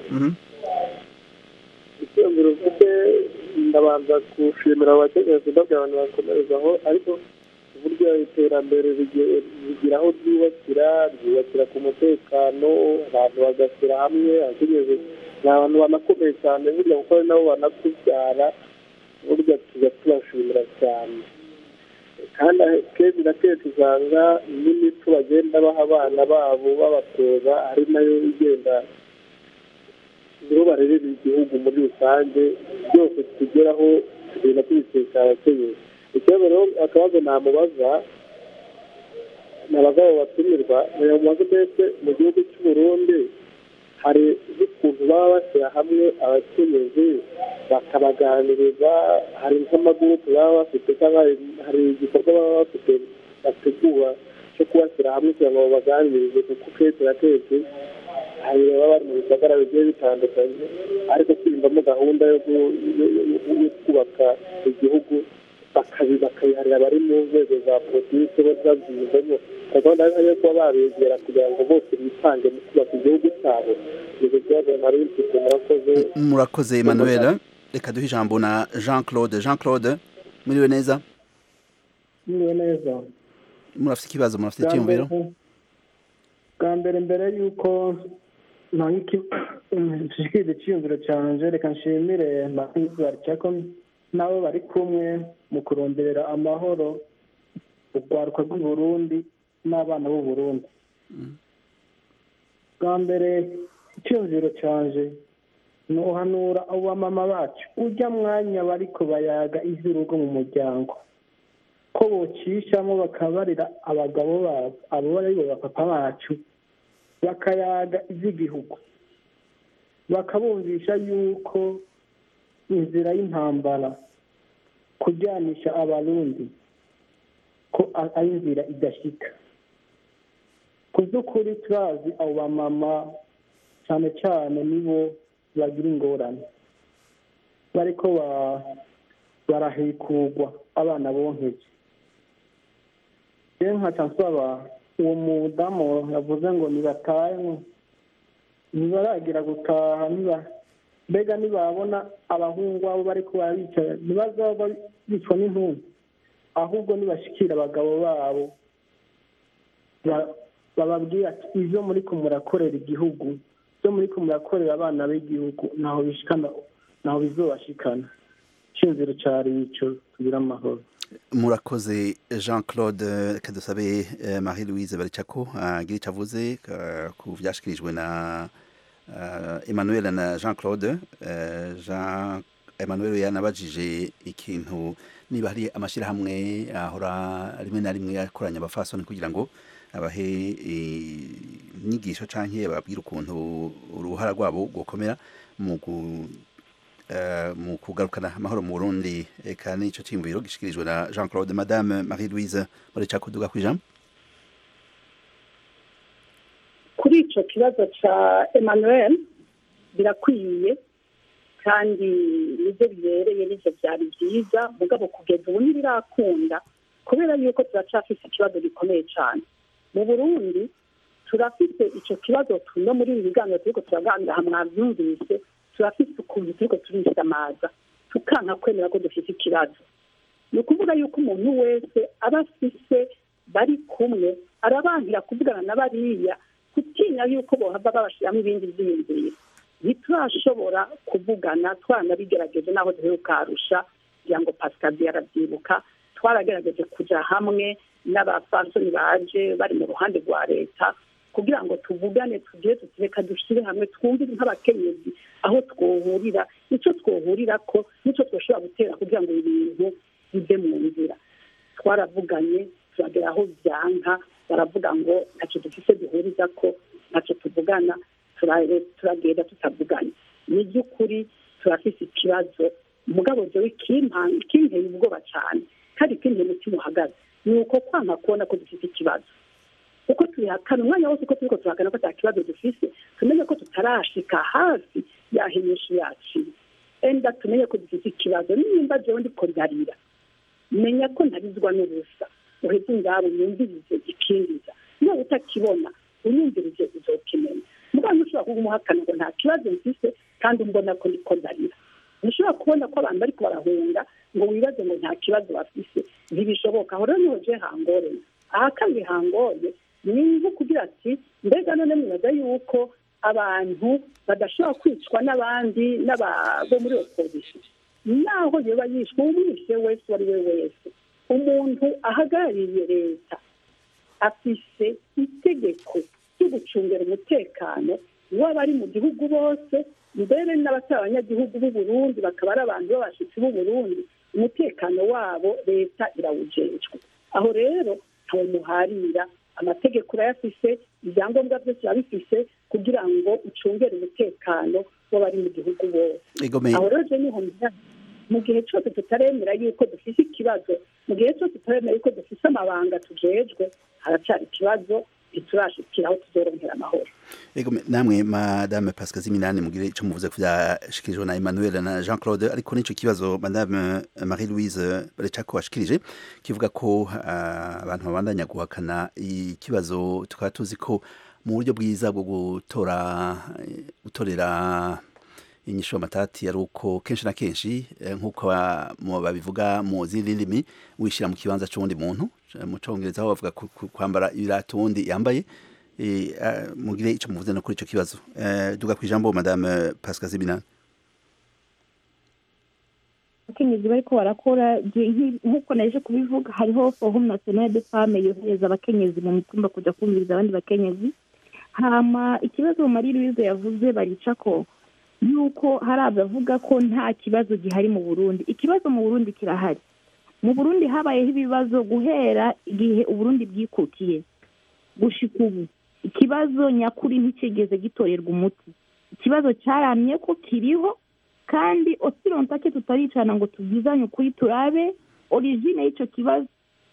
icyiyumviro mfite ndabanza gushimira abakenyezi ndabwira abantu bakomerezaho ariko uburyo iterambere rigira aho ryubakira ryubakira ku mutekano abantu bagashyira hamwe abakenyezi ni abantu banakomeye cyane burya kuko ari nabo banakubyara burya tujya tubashimira cyane kandi kenshi na kenshi usanga n'imico bagenda baha abana babo babatoza ari nayo igenda nibo barerera igihugu muri rusange byose tugeraho tugenda tubikesha abakenyezi ikibazo rero akabazo namubaza nabaza abo batumirwa namubaza mbese mu gihugu cy'u Burundi hari n'ukuntu baba bashyira hamwe abakenyezi bakabaganiriza hari nk'amagurupe baba bafite cyangwa hari igikorwa baba bafite bategura cyo kubashyira hamwe kugira ngo babaganirize kuko kenshi na kenshi hari baba bari mu bisagara bigiye bitandukanye ariko kwiyumvamo gahunda yo kubaka igihugu bakabiharira abari mu nzego za politiki babyiyumvamo gahunda yo kuba babegera kugira ngo bose bitange mu kubaka igihugu cyabo ibyo kibazo nari mfite murakoze murakoze Emmanuel reka duhe ijambo na Jean Claude Jean Claude muriwe neza muriwe neza murafite ikibazo murafite icyiyumviro bwa mbere mbere y'uko nshikiriza icyiyumviro cyanje reka nshimire mahizi cyako nabo bari kumwe mu kuronderera amahoro urwaruka rw'i Burundi n'abana b'u Burundi bwa mbere icyumviro cyanje ni uhanura abo bamama bacu ujya mwanya bariko bayaga ivy'urugo mu muryango ko bocishamo bakabarira abagabo babo abo bari bo bapapa bacu bakayaga ivy'igihugu bakabumvisha yuko inzira y'intambara kujyanisha abarundi ko ari inzira idashika ku by'ukuri turazi abo bamama cyane cyane nibo bagira ingorane bariko barahikurwa abana bonkeje rero nkaca nsaba uwo mudamu yavuze ngo nibatahe ntibaragira gutaha niba mbega nibabona abahungu abo bariko barabicara ntibazaba bicwa n'intumbi ahubwo nibashikira abagabo babo bababwira ati ibyo muri ko murakorera igihugu ibyo muri ko murakorera abana b'igihugu ntaho bishikana ntaho bizobashikana icyumviro cyari ico tugira amahoro murakoze jean claude reka dusabe marie louise baricako agira icyo avuze ku byashyikirijwe na emmanuel na jean claude jean emmanuel yanabajije ikintu niba hari amashyirahamwe ahora rimwe na rimwe akoranya abafasoni kugira ngo abahe inyigisho cyangwa bababwire ukuntu uruhara rwabo gukomera mu mu kugarukana amahoro mu Burundi eka n'icyo cyimviro gishikirijwe na Jean Claude Madame Marie Louise muri cakuduga kwijambo kuri ico kibazo ca Emmanuel birakwiye kandi nibyo bibereye nivyo byari byiza mugabo kugeza ubu ntibirakunda kubera yuko turacafise ikibazo gikomeye cyane mu burundi turafite icyo kibazo no muri ibi biganiro turiko turaganira mwavyumvise turafite ukuntu turiko turisamaza tukanka kwemera ko dufite ikibazo ni ukuvuga yuko umuntu wese aba afise bari kumwe arabangira kuvugana na bariya gutinya yuko bohava babashiramo ibindi vyiyumviro ntiturashobora kuvugana twanabigerageje n'aho duheruka arusha kugira ngo pasikazi yarabyibuka twaragerageje kuja hamwe n'abafasoni baje bari mu ruhande rwa leta kugira ngo tuvugane tugire tutireka dushyire hamwe twumve nk'abakenyezi aho twohurira nicyo twohurira ko nicyo twashobora gutera kugira ngo ibintu bive mu nzira twaravuganye turagera aho byanka baravuga ngo ntacyo dufise duhuriza ko ntacyo tuvugana turagenda tutavuganye ni by'ukuri turafise ikibazo umugabo jewe kinteye ubwoba cyane kandi kinteye umutima uhagaze ni uko kwanga kubona ko dufite ikibazo uko tubihakana umwanya wose uko turiko turahakana ko ata kibazo dufise tumenye ko tutarashika hafi yaho inyinshi yaciye enda tumenye ko dufite ikibazo nimba jewe ndiko ndarira menya ko ntarizwa n'ubusa uheze ingabo yumvirize ikindiza niba utakibona unyumvirije uzokimenya mugabo ntushobora kuba umuhakana ngo nta kibazo mfise kandi mbona ko niko ndarira ntushobora kubona ko abantu bariko barahunga ngo wibaze ngo nta kibazo bafise ntibishoboka aho rero niho je hangoreye aha kandi hangoye ni nko kugira ati mbega none mwibaza yuko abantu badashobora kwicwa n'abandi n'abo muri opposition naho yoba yishwe umwishe wese uwo ari we wese umuntu ahagarariye leta afise itegeko ryo gucungira umutekano w'abari mu gihugu bose mbere n'abatari abanyagihugu b'u Burundi bakaba ari abantu b'abashitsi b'u Burundi umutekano wabo leta irawujejwe aho rero ntawe muharira amategeko urayafise ibyangombwa byose urabifise kugira ngo ucungere umutekano w'abari mu gihugu bose aho rero je niho mu gihe cyose tutaremera yuko dufise ikibazo mu gihe cyose tutaremera yuko dufise amabanga tujejwe haracyari ikibazo ntiturashikira aho tuzoronkera amahoro Ego namwe madame Pascal Ziminani mugire ico muvuze ku byashikirijwe na Emmanuel na Jean Claude ariko nico kibazo madame Marie Louise Barechako washikirije kivuga ko abantu babandanya guhakana ikibazo tukaba tuzi ko mu buryo bwiza bwo gutora gutorera inyisho matati ari uko kenshi na kenshi nk'uko babivuga mu zindi ndimi wishyira mu kibanza cy'uwundi muntu mu cyongereza aho bavuga kwambara ibirato wundi yambaye mugire icyo muvuze no kuri icyo kibazo duga ku ijambo madame pascal zibinani abakenyezi bariko barakora nk'uko naje kubivuga hariho forum national de femme yohereza abakenyezi mu mitumba kuja kumviriza abandi bakenyezi hama ikibazo marie louise yavuze barica ko yuko hari abavuga ko nta kibazo gihari mu burundi ikibazo mu burundi kirahari mu burundi habayeho ibibazo guhera igihe uburundi bwikukiye gushika ubu ikibazo nyakuri ntikigeze gitorerwa umuti ikibazo cyaramye ko kiriho kandi osirontake tutaricana ngo tubwizanye ukuri turabe origine y'icyo kibazo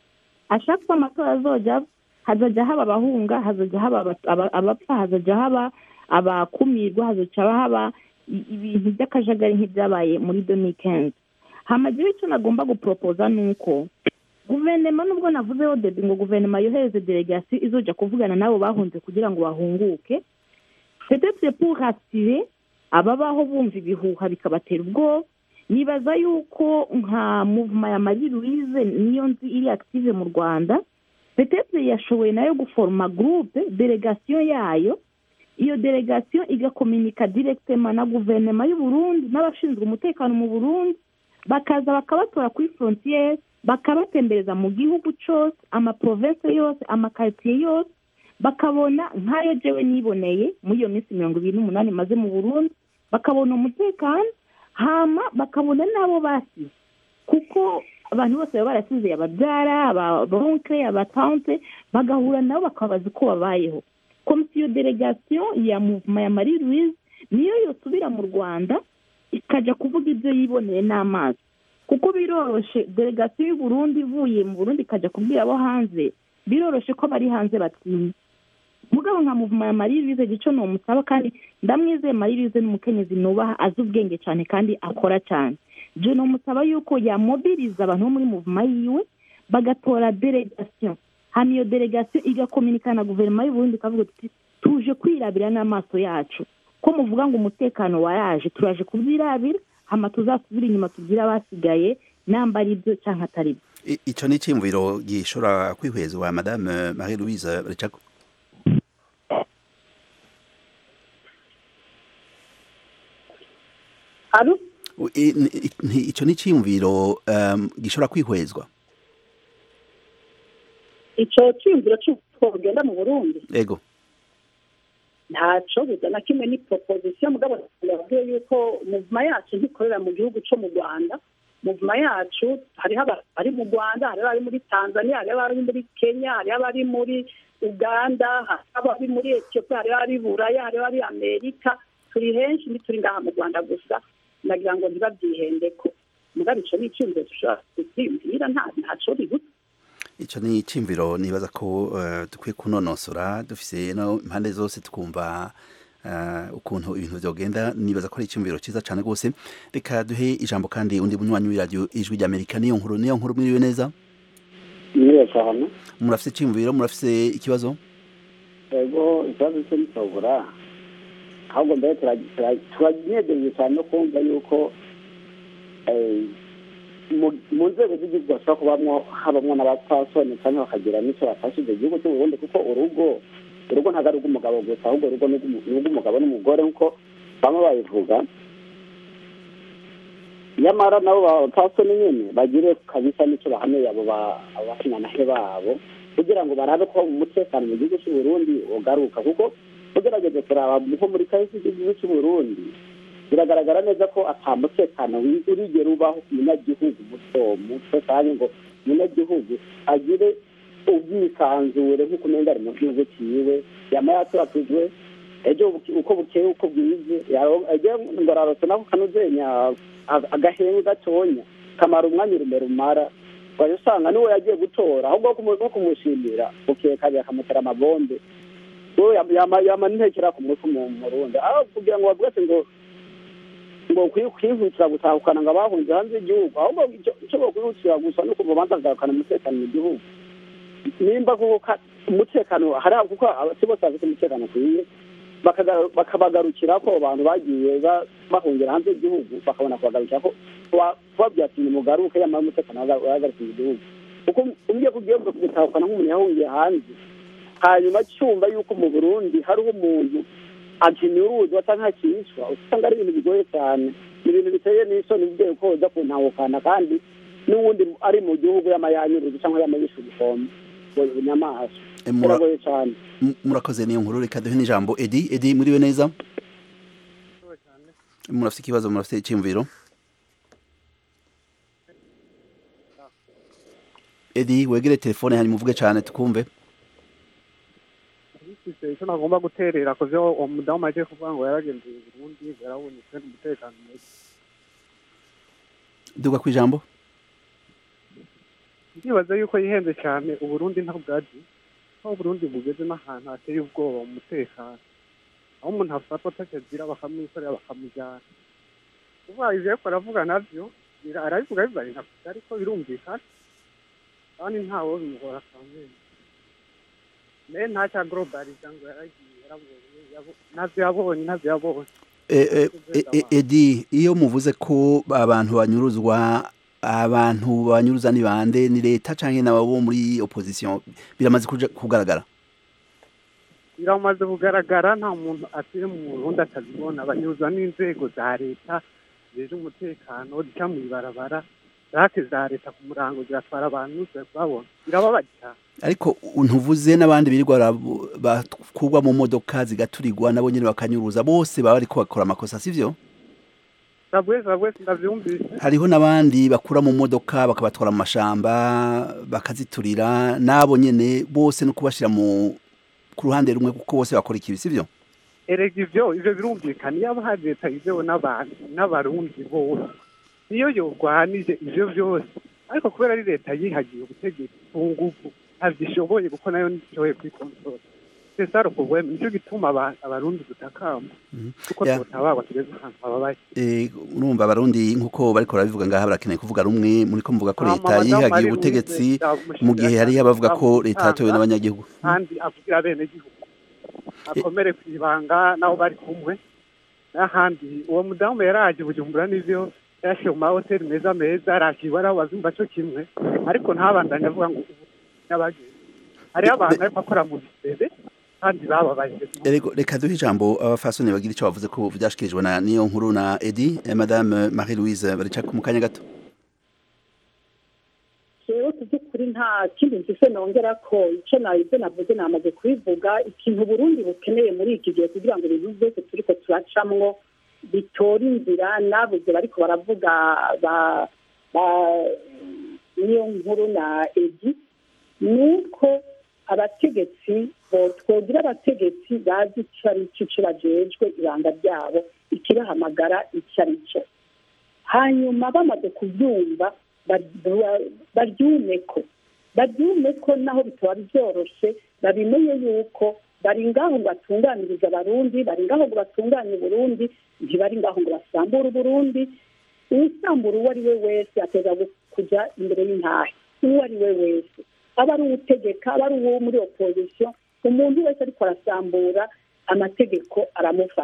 ashaka ko amatora azoja hazajya haba abahunga hazajya haba abapfa hazajya haba abakumirwa hazajya haba ibintu by'akajagari nk'ibyabaye muri doni kenzi hamagira icyo nagomba guporopoza ni uko guverinoma nubwo navuzeho debi ngo guverinoma yohereze delegasiyo izoja kuvugana n'abo bahunze kugira ngo bahunguke peut-être pour rassurer ababaho bumva ibihuha bikabatera ubwoba nibaza yuko nka muvuma ya marie louise niyo nzi iri active mu rwanda peut-être yashoboye nayo guforoma groupe delegasiyo yayo iyo delegasiyo igakominika directement na guverinoma y'u Burundi n'abashinzwe umutekano mu burundi bakaza bakabatora kuri frontiere bakabatembereza mu gihugu cyose amaprovensi yose amakaritsiye yose bakabona nk'ayo jewe niboneye muri iyo minsi mirongo ibiri n'umunani maze mu burundi bakabona umutekano hama bakabona n'abo basize kuko abantu bose baba barasize ababyara ababonkre abatante bagahura nabo bakabaza uko babayeho komisiyo delegasiyo ya muvuma ya marie louise niyo yosubira mu rwanda ikajya kuvuga ibyo yiboneye n'amazi kuko biroroshe delegasiyo y'uburundi ivuye mu burundi ikajya kubwira abo hanze biroroshe ko bari hanze batinya mugabo nka muvuma ya marie louise gico ni umusaba kandi ndamwizeye marie louise n'umukenyezi nubaha azi ubwenge cyane kandi akora cyane je ni umusaba yuko yamobiriza abantu bo muri muvuma yiwe bagatora delegasiyo hano iyo delegasiyo igakominikana na guverinoma y'uburundi ikavuga tuti tuje kwirabira n'amaso yacu ko muvuga ngo umutekano waraje turaje kubyirabira hama tuzasubira inyuma tubwire abasigaye namba ari byo cyangwa atari byo icyo ni icyiyumviro gishobora kwihwezwa madame marie louise recako icyo ni icyiyumviro gishobora kwihwezwa icyo cyiyumviro cy'uko ugenda mu burundi yego ntaco buza na kimwe ni proposition mugabo yabwiye yuko muvuma yacu ntikorera mu gihugu cyo mu rwanda muvuma yacu hariho abari mu rwanda hariho abari muri tanzania hariho abari muri kenya hariho abari muri uganda hariho abari muri etiyopiya hariho abari buraya hariho abari amerika turi henshi ntituri ngaha mu rwanda gusa nagira ngo ntibabyihendeko mugabo ico ni icyumviro dushobora kubyiyumvira ntaco ribuze icyo ni icyumviro nibaza ko dukwiye kunonosora dufise no impande zose twumva ukuntu ibintu byogenda nibaza ko ari icyumviro cyiza cyane rwose reka duhe ijambo kandi undi munywanyi w'iradiyo ijwi ry'amerika niyo nkuru niyo nkuru mwiriwe neza mwiriwe cyane murafise icyumviro murafise ikibazo yego ikibazo cyo ntitobura ahubwo mbere tura- tura- turanezerejwe cyane no kumva yuko eh, mu- mu nzego z'igihugu bashobora kubamwo habamwo n'abapfasoni cyangwa bakagira n'icyo bafashije igihugu cy'u Burundi kuko urugo urugo ntabwo ari urw'umugabo gusa ahubwo urugo ni urw'umu- ni urw'umugabo n'umugore nk'uko bamwe babivuga nyamara nabo bapfasoni nyine bagire kabisa n'icyo bahaneye abo ba- abo bashinanahe babo kugira ngo barabe ko umutekano mu gihugu cy'u Burundi ugaruka kuko ugerageze kuraba nko muri kahise k'igihugu cy'u Burundi biragaragara neza ko ata mutekano wi- urigera ubaho ku munyagihugu muto muto kandi ngo umunyagihugu agire ubwisanzure nk'uko umenga ari mu gihugu ciwe yama yaturatujwe ejo buke- uko bukeye uko bwize yaro- ejo ngo ararose nako kanuzenya a- agahengu gatonya kamara umwanya urume rumara waje usanga niwe yagiye gutora ahubwo kumu- nko kumushimira bukeye kabiri akamutera amabombe we yama- yama- yama ntekera ku mutwe mu murundi aho kugira ngo bavuge ati ngo ngo kwi- kwihutira gutahukana ngo abahunze hanze y'igihugu ahubwo icyo icyo bokwihutira gusa ni uko babanza kugarukana umutekano mu gihugu nimba kuko ka- umutekano hari aho- kuko abasi bose bafite umutekano ukwiye bakagaru- bakabagarukira ko abantu bagiye ba- bahungira hanze y'igihugu bakabona kubagarukira ko kuba- kubabwira ati nimugaruke yamara umutekano waga- wagarutse mu gihugu kuko ugiye kugiye gutahukana nk'umuntu yahungiye hanze hanyuma cyumva yuko mu burundi hariho umuntu akinyuruzwa cyangwa akicwa usanga ari ibintu bigoye cyane ni ibintu biteye n'isoni ugiye ko uza kuntahukana kandi n'uwundi ari mu gihugu y'amayanyuruzi cyangwa y'amayisha ubukombe ngo inyamaswa Eh, mura- biragoye cyane M- murakoze niyo nkuru reka duhe n'ijambo edi edi muriwe neza murafite ikibazo murafite icyiyumviro edi wegere telefone hanyuma uvuge cyane tukumve bifite icyo nagomba guterera ku byo uwo mudamu agiye kuvuga ngo yaragenzuye i Burundi yarabonetse umutekano muke duga ku ijambo ndibaza yuko yihenze cyane uburundi ntabwo bwazi aho uburundi bugeze n'ahantu hateye ubwoba mu mutekano aho umuntu afatwa atakigira bakamwikorera bakamujyana kuvuga ivyo ariko aravuga navyo bira- arabivuga bivanye na kure ariko birumvikana kandi ntawo bimugora kamene naye nta cya globaliza ngo yaragiye yarabonye yabo- navyo yabonye navyo yabonye Eh, eh, eh, eh, edi iyo muvuze ko abantu banyuruzwa abantu banyuruza ni bande ni leta canke nabo muri opposition biramaze kuja kugaragara biramaze kugaragara nta muntu atuye mu burundi atabibona banyuzwa n'inzego za leta zije umutekano zica mu ibarabara zake za leta ku murango ziratwara abantu ziri kubabona birababaje cyane ariko ntuvuze n'abandi birirwa barabu- bakurwa mu modoka zigaturirwa nabo nyene bakanyuruza bose baba bariko bakora amakosa sivyo sabwe sabwe ndavyumvise hariho n'abandi bakura mu modoka bakabatwara mu mashamba bakaziturira nabo nyene bose no kubashira mu ku ruhande rumwe kuko bose bakora ikibi sivyo erega ivyo ivyo birumvikana iyo aba hari leta yizewe n'abantu n'abarundi bose niyo yorwanije ivyo vyose ariko kubera ari leta yihagiye ubutegetsi ku nguvu ntavyishoboye kuko nayo ntishoboye kwikontorora cesar problème nico gituma aba- abarundi dutakamba kuko Ya. twotabarwa tugeze ahantu hababaye Eh, urumva abarundi nkuko bariko barabivuga ngaha barakeneye kuvuga rumwe muriko muvuga ko Hama leta Madame yihagiye Marie ubutegetsi Louise yamushimira mu gihe hariho abavuga ko cyane, leta yatowe amutanga. n'abanyagihugu kandi avugira bene gihugu akomere ku ibanga nabo bari kumwe n'ahandi uwo mudamu yaraje bujumbura n'ivyo yashiye mu mahoteli meza meza arakirwa araho bazumva co kimwe ariko ntabandanye avuga ngo ubu n'abageze hariho abantu ariko akora mu bisebe kandi bababaye Erego reka duhe ijambo abafasoni bagira ico bavuze ko vyashikirijwe na niyo nkuru na Edi eh, Madame Marie Louise baricaka mu kanya gato rero ku by'ukuri nta kindi mfise nongera ko icyo ibyo navuze namaze kubivuga ikintu Burundi bukeneye muri iki gihe kugira ngo ibintu byose turiko turacamwo bitore inzira nabuze bariko baravuga ba ba niyo nkuru na edi ni uko abategetsi bo- twogira abategetsi bazi icyo ari cyo icyo bajejwe ibanga ryabo ikibahamagara icyo ari cyo hanyuma bamaze kubyumva ba- baryume ko baryume ko naho bitaba byoroshe babimenye yuko bari ngaho ngo batunganirize abarundi bari ngaho ngo batunganye uburundi ntibari ngaho ngo basambure uburundi uwisambura uwo ari we wese ateza kujya imbere y'intahe uwo ari we wese aba ari uwutegeka aba ari uwo muri opozisiyo umuntu wese ariko arasambura amategeko aramufata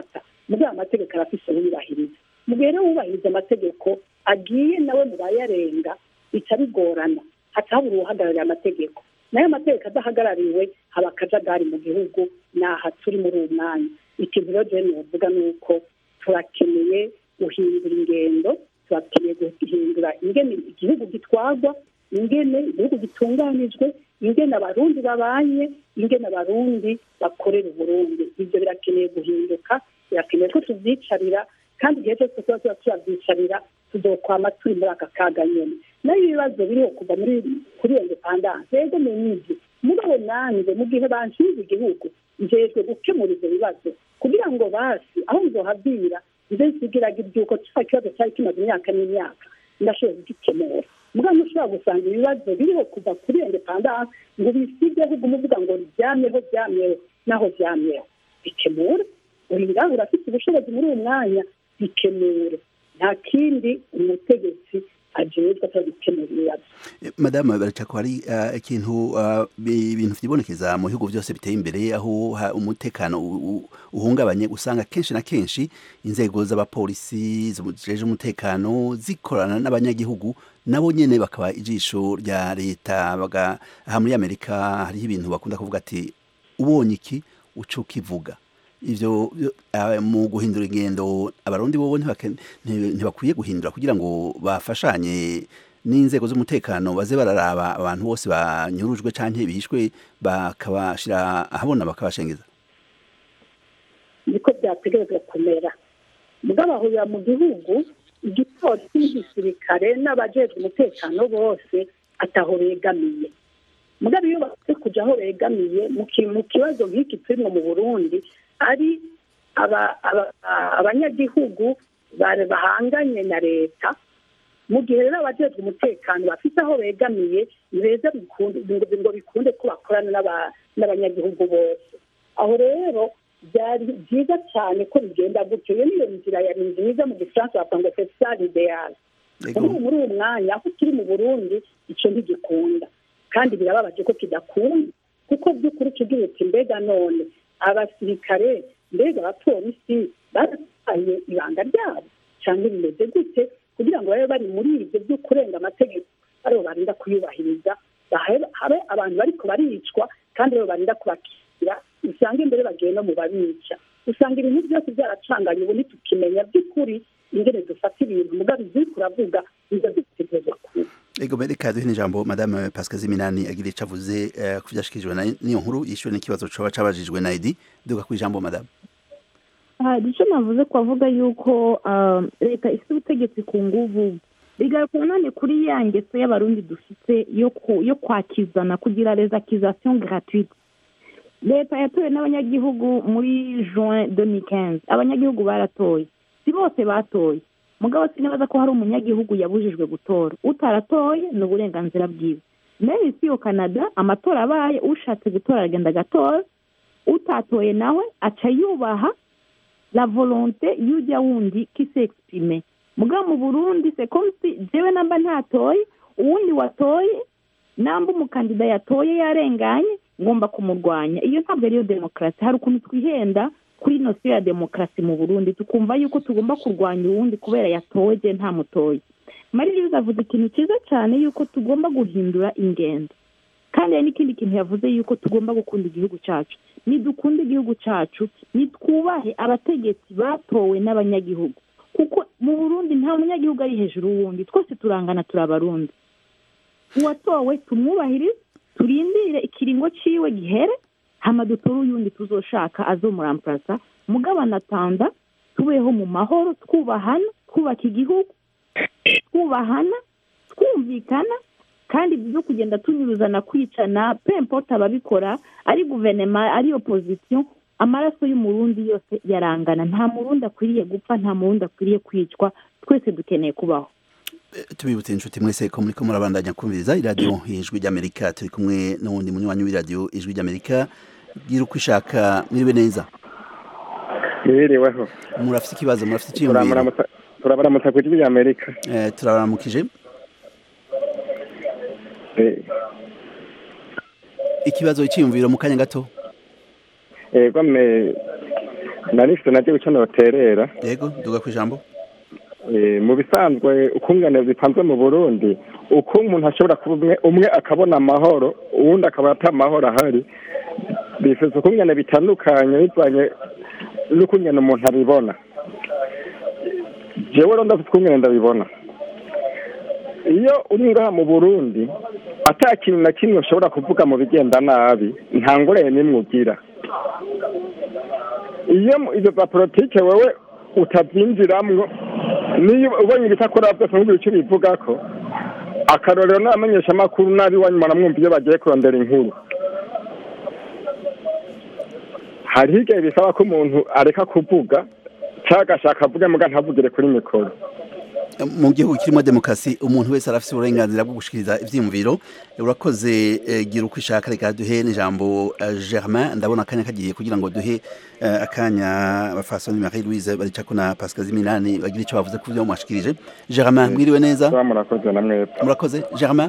muri ayo mategeko arafise uyubahiriza mu gihe rero wubahiriza amategeko agiye nawe mu bayarenga bica bigorana haca habura uwuhagarariye amategeko nayo amategeko adahagarariwe haba akajagari mu gihugu naha turi muri uwo mwanya ikintu rero jewe novuga ni uko turakeneye guhindura ingendo turakeneye guhindura ingene igihugu gitwarwa ingene igihugu gitunganijwe ingene abarundi babanye ingene abarundi bakorera uburundi ibyo birakeneye guhinduka birakeneye ko tuvyicarira kandi igihe cyose tuba tuba turavyicarira tuzokwama turi muri aka kaga nyene nayo ibibazo biriho kuva muri kuri iyo indepandanse yego menyizi mugabo nanjye mu gihe banshinze igihugu njejwe gukemura ivyo bibazo kugira ngo basi aho nzohabwira nze nsigiraga ibyuko kiba kibazo cyari kimaze imyaka n'imyaka ndashoboye kugikemura mugabo ntushobora gusanga ibibazo biriho kuva kuri iyo indepandanse ngo bisige ahubwo umuvuga ngo ryamyeho ryamyeho naho ryamyeho bikemure uri ngaho urafite ubushobozi muri uwo mwanya bikemure nta kindi umutegetsi ajejwe atari gukemura ibibazo madamu baracako hari uh, ikintu uh, ibintu vyibonekeza mu bihugu byose biteye imbere aho ha, umutekano uhungabanye usanga kenshi na kenshi inzego z'abapolisi zijeje umutekano zikorana n'abanyagihugu nabo nyene bakaba ijisho rya leta baga aha muri Amerika hariho ibintu bakunda kuvuga ati ubonye iki uco kivuga ivyo uh, mu guhindura ingendo abarundi bobo ntibakwiye guhindura kugira ngo bafashanye n'inzego z'umutekano baze bararaba abantu bose banyurujwe canke bishwe bakabashira ahabona bakabashengeza niko byategerezwa kumera mugabo ahurira mu gihugu igipolisi n'igisirikare n'abajejwe umutekano bose ataho begamiye mugabo iyo bamaze kuja aho begamiye mu kibazo nk'iki turimo mu burundi ari abanyagihugu bahanganye na leta mu gihe rero abajejwe umutekano bafite aho begamiye beza ngo bikunde ko bakorana n'abanyagihugu bose aho rero byari byiza cyane ko bigenda gutyo iyo niyo nzira yari nziza mu gifaransa bavuga ngo fesitari ideyali ubu muri uwo mwanya aho turi mu burundi icyo ntigikunda kandi birababaje ko kidakunda kuko by'ukuri tugira uti mbega none abasirikare mbega abapolisi barataye ibanga ryabo cyangwa bimeze gute kugira ngo babe bari muri ibyo byo kurenga amategeko aribo barinda kuyubahiriza habe abantu bariko baricwa kandi aribo barinda kubakira usanga imbere bagiye no mu babica usanga ibintu byose byaracanganye ubu ntitukimenya by'ukuri ingene dufata ibintu mugabo iziri kuravuga nizo zitegerezwa kuba ego reka duhe n'ijambo madame pascal ziminani agira ico avuze ku vyashikirijwe n'iyo nkuru yishuwe n'ikibazo coba cabajijwe na edi duga ku ijambo madame icyo navuze ko avuga yuko leta ifite ubutegetsi ku nguvu bigaragara none kuri ya ngeso y'abarundi dufite yo kwakizana kugira rezakizasiyo gratuite leta yatowe n'abanyagihugu muri juin demikenzi abanyagihugu baratoye si bose batoye mugabo sinibaza ko hari umunyagihugu yabujijwe gutora utaratoye ni uburenganzira bwiwe nayo isi yo canada amatora abaye ushatse gutora aragenda agatora utatoye nawe aca yubaha la volonté y'ujya wundi qui s'exprime mugabo mu burundi c'est comme si jewe namba ntatoye uwundi watoye namba umukandida yatoye yarenganye ngomba kumurwanya iyo ntabwo ariyo demokarasi hari ukuntu twihenda kuri nosiyo ya demokarasi mu burundi tukumva yuko tugomba kurwanya uwundi kubera yatowe je nta mutoye marie avuze ikintu cyiza cyane yuko tugomba guhindura ingendo kandi hari n'ikindi kintu yavuze yuko tugomba gukunda igihugu cyacu nidukunde igihugu cyacu nitwubahe abategetsi batowe n'abanyagihugu kuko mu burundi nta munyagihugu ari hejuru y'uwundi twese turangana turi abarundi uwatowe tumwubahirize turindire ikiringo ciwe gihere hama dutore uyundi tuzoshaka azomuramparasa mugabana tanda tubeho mu mahoro twubahana twubaka igihugu twubahana twumvikana kandi byo kugenda tunyuruzana kwicana pempote ababikora ari guverinoma ari opozisiyo amaraso y'umurundi yose yarangana nta murundi akwiriye gupfa nta murundi akwiriye kwicwa twese dukeneye kubaho tubibutse inshuti mwese ko muriko murabandanya kumviriza iradiyo ijwi ry'amerika turi kumwe n'uwundi munywanyi w'iradiyo ijwi ry'amerika gira uko ishaka mwiriwe neza mwiriweho murafite ikibazo murafite iciyumviro turabaramutsa ku ijwi ry'amerika turabaramukije ikibazo iciyumviro mu kanya gato ego me narifite nabyo icyo noterera yego duga ku ijambo Eh, mu bisanzwe ukungane bipanzwe mu burundi uko umuntu ashobora kuba umwe umwe akabona amahoro uwundi akaba ata amahoro ahari bifuza ukungane bitandukanye bivanye n'ukungene umuntu abibona jewe rero ndafite ukungene ndabibona iyo uri ngaha mu burundi ata kintu na kimwe ushobora kuvuga mu bigenda nabi nta ngorane n'imwe ugira iyo mu- izo za politike wewe utabyinjiramwo niyo ubonye ibitakora byose ntugire icyo bivuga ko akarorero n'abamenyesha amakuru nabi wanyu muramwumva iyo bagiye kurondera inkuru hariho igihe bisaba ko umuntu areka kuvuga cyangwa agashaka avuge muga ntavugire kuri mikoro mu gihugu kirimo demokarasi umuntu wese arafite uburenganzira bwo gushikiriza ivyiyumviro urakoze eh, gira uko ishaka reka duhe n'ijambo eh, germain ndabona akanya kagiye kugira ngo duhe eh, akanya bafasoni marie louise baricako na pascal ziminani bagira icyo bavuze ku byo mwashikirije germain mwiriwe neza murakoze na mwebwe murakoze germain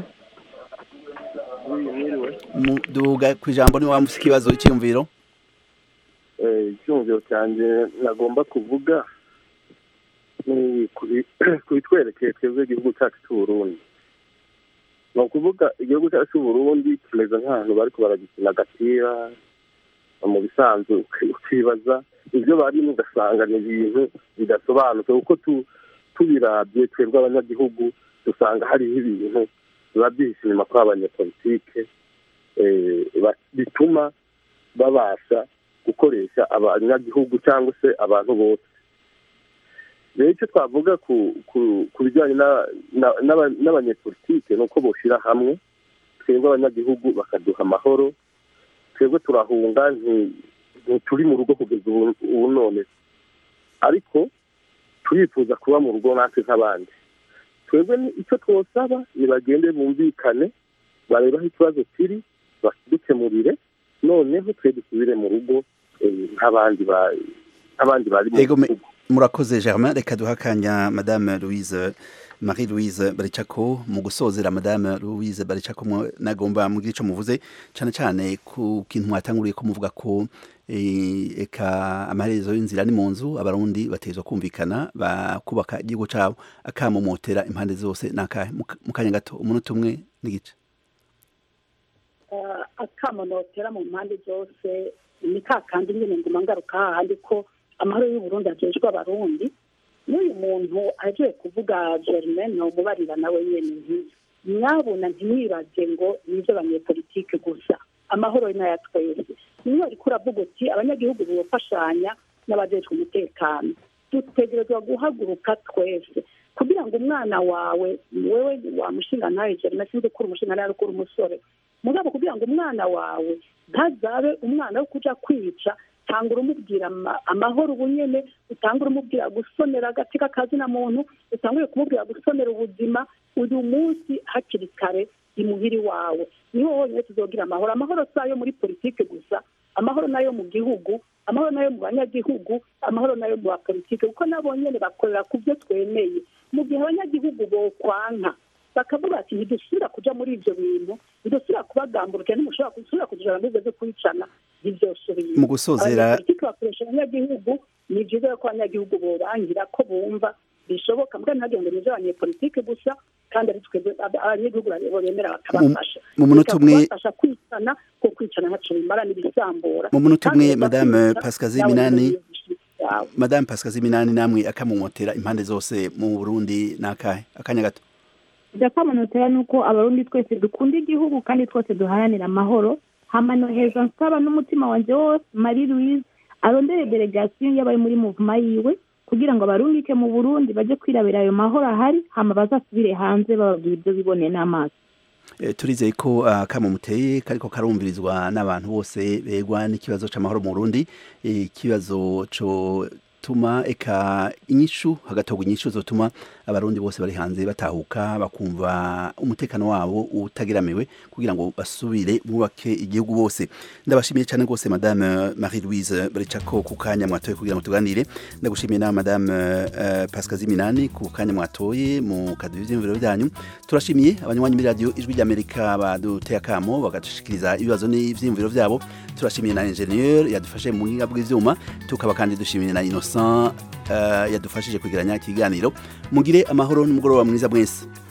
Mu- duga ku ijambo niba wamufise ikibazo icyiyumviro Eh, icyumviro cyanjye nagomba kuvuga ni kuri- kubitwerekeye twebwe igihugu cyacu cy'uburundi ni ukuvuga igihugu cyacu cy'uburundi kimeze nk'ahantu bariko baragikina agapira mu bisanzwe uki- ukibaza ibyo barimo ugasanga ni ibintu bidasobanutse kuko tu- tubirabye twebwe abanyagihugu dusanga hariho ibintu biba byihishe inyuma kuri abanyepolitike eh, ba- bituma babasha gukoresha abanyagihugu cyangwa se abantu bose rero icyo twavuga ku ku ku bijyanye na- na- n'aba- n'abanyepolitike ni uko boshyira hamwe twebwe abanyagihugu bakaduha amahoro twebwe turahunga nti- ntituri mu rugo kugeza ubu ubu none ariko turifuza kuba mu rugo natwe nk'abandi twebwe ni- icyo twosaba nibagende bumvikane barebe aho ikibazo kiri badukemurire noneho twe dusubire mu rugo eh, nk'abandi ba- nk'abandi bari mu Ego me- gihugu murakoze germain reka duhe akanya madame louise marie louise baricako mu gusozera madame louise baricako mwe- nagomba mugire icyo muvuze cyane cyane ku kintu mwatanguriye ko muvuga ko eh, eka amaherezo y'inzira ni mu nzu abarundi batezwa kumvikana bakubaka igihugu cyabo akamomotera impande zose nakahe Mu- mu kanya gato umunota umwe n'igice eh, akamonotera mu mpande zose ni ka kandi nyine nguma ngaruka hahandi ko amahoro y'uburundi ajejwe abarundi n'uyu muntu agiye kuvuga germain nomubarira nawe nyene nti mwabona ntimwibaze ngo nizo abanyepolitike gusa amahoro ni aya twese niyo ariko uravuga uti abanyagihugu bofashanya n'abajejwe umutekano dutegerezwa guhaguruka twese kugira ngo umwana wawe wewe wamushinga ntawe germain sinzi ko uri umushinga ntawe ko uri umusore mugabo kugira ngo umwana wawe ntazabe umwana wo kuja kwica tangura umubwira ama- amahoro ubu nyene utangura umubwira gusonera agati k'akazina muntu utangure kumubwira gusonera ubuzima uyu munsi hakiri kare imuhiri wawe niho honyine tuzogira amahoro amahoro si ayo muri politike gusa amahoro nayo mu gihugu amahoro nayo mu banyagihugu amahoro nayo mu bapolitike kuko nabo nyene bakorera ku byo twemeye mu gihe abanyagihugu bokwanka bakavuga ati ntidusubira kuja muri ivyo bintu ntidusubira kubagamburukira ntimushobora gusubira kujana muri ivyo vyo kwicana ntivyosubira Mu gusozera- abanyapolitike bakoresha abanyagihugu ni vyiza yuko abanyagihugu borangira ko bumva bishoboka mbwa ntihagire ngo nizo abanyepolitike gusa kandi ari twebwe ab- abanyagihugu bo bemera bakabafasha mu munota umwe- kubafasha kwicana ko kwicana ntaco bimara n'ibisambura mu munota Kandi umwe biza madame kwica, pascal nawe ziminani yawe. madame pascal ziminani namwe akamomotera impande zose mu burundi nakahe akanya gato ndakamanotera ni uko abarundi twese dukunda igihugu kandi twese duharanira amahoro hama noheza nsaba n'umutima wanje wose marie louise arondere delegasiyo y'abari muri muvuma yiwe kugira ngo abarungike mu burundi baje kwirabira ayo mahoro ahari hama bazasubire hanze bababwira ibyo biboneye n'amaso Eh, turizeye ko akamo muteye kariko karumvirizwa n'abantu bose begwa n'ikibazo c'amahoro mu Burundi Eh, ikibazo co tuma eka inyishu hagatogwa inyishu zotuma abarundi bose bari hanze batahuka bakumva umutekano wabo utageramiwe kugira ngo basubire bubake igihugu bose ndabashimiye cyane rwose madame Marie Louise Baricako ku kanya mwatoye kugira ngo tuganire ndagushimiye na madame uh, Pascal Ziminani ku kanya mwatoye mu kaduye ivyumviro byanyu turashimiye abanywanyi muri radio ijwi ry'Amerika baduteye akamo bagashikiriza ibibazo n'ivyumviro vyabo turashimiye na ingenieur yadufashe mu buhinga bw'ivyuma tukaba kandi dushimiye na Innocent uh, yadufashije kugeranya ikiganiro mugire amahoro n'umugoroba mwiza mwese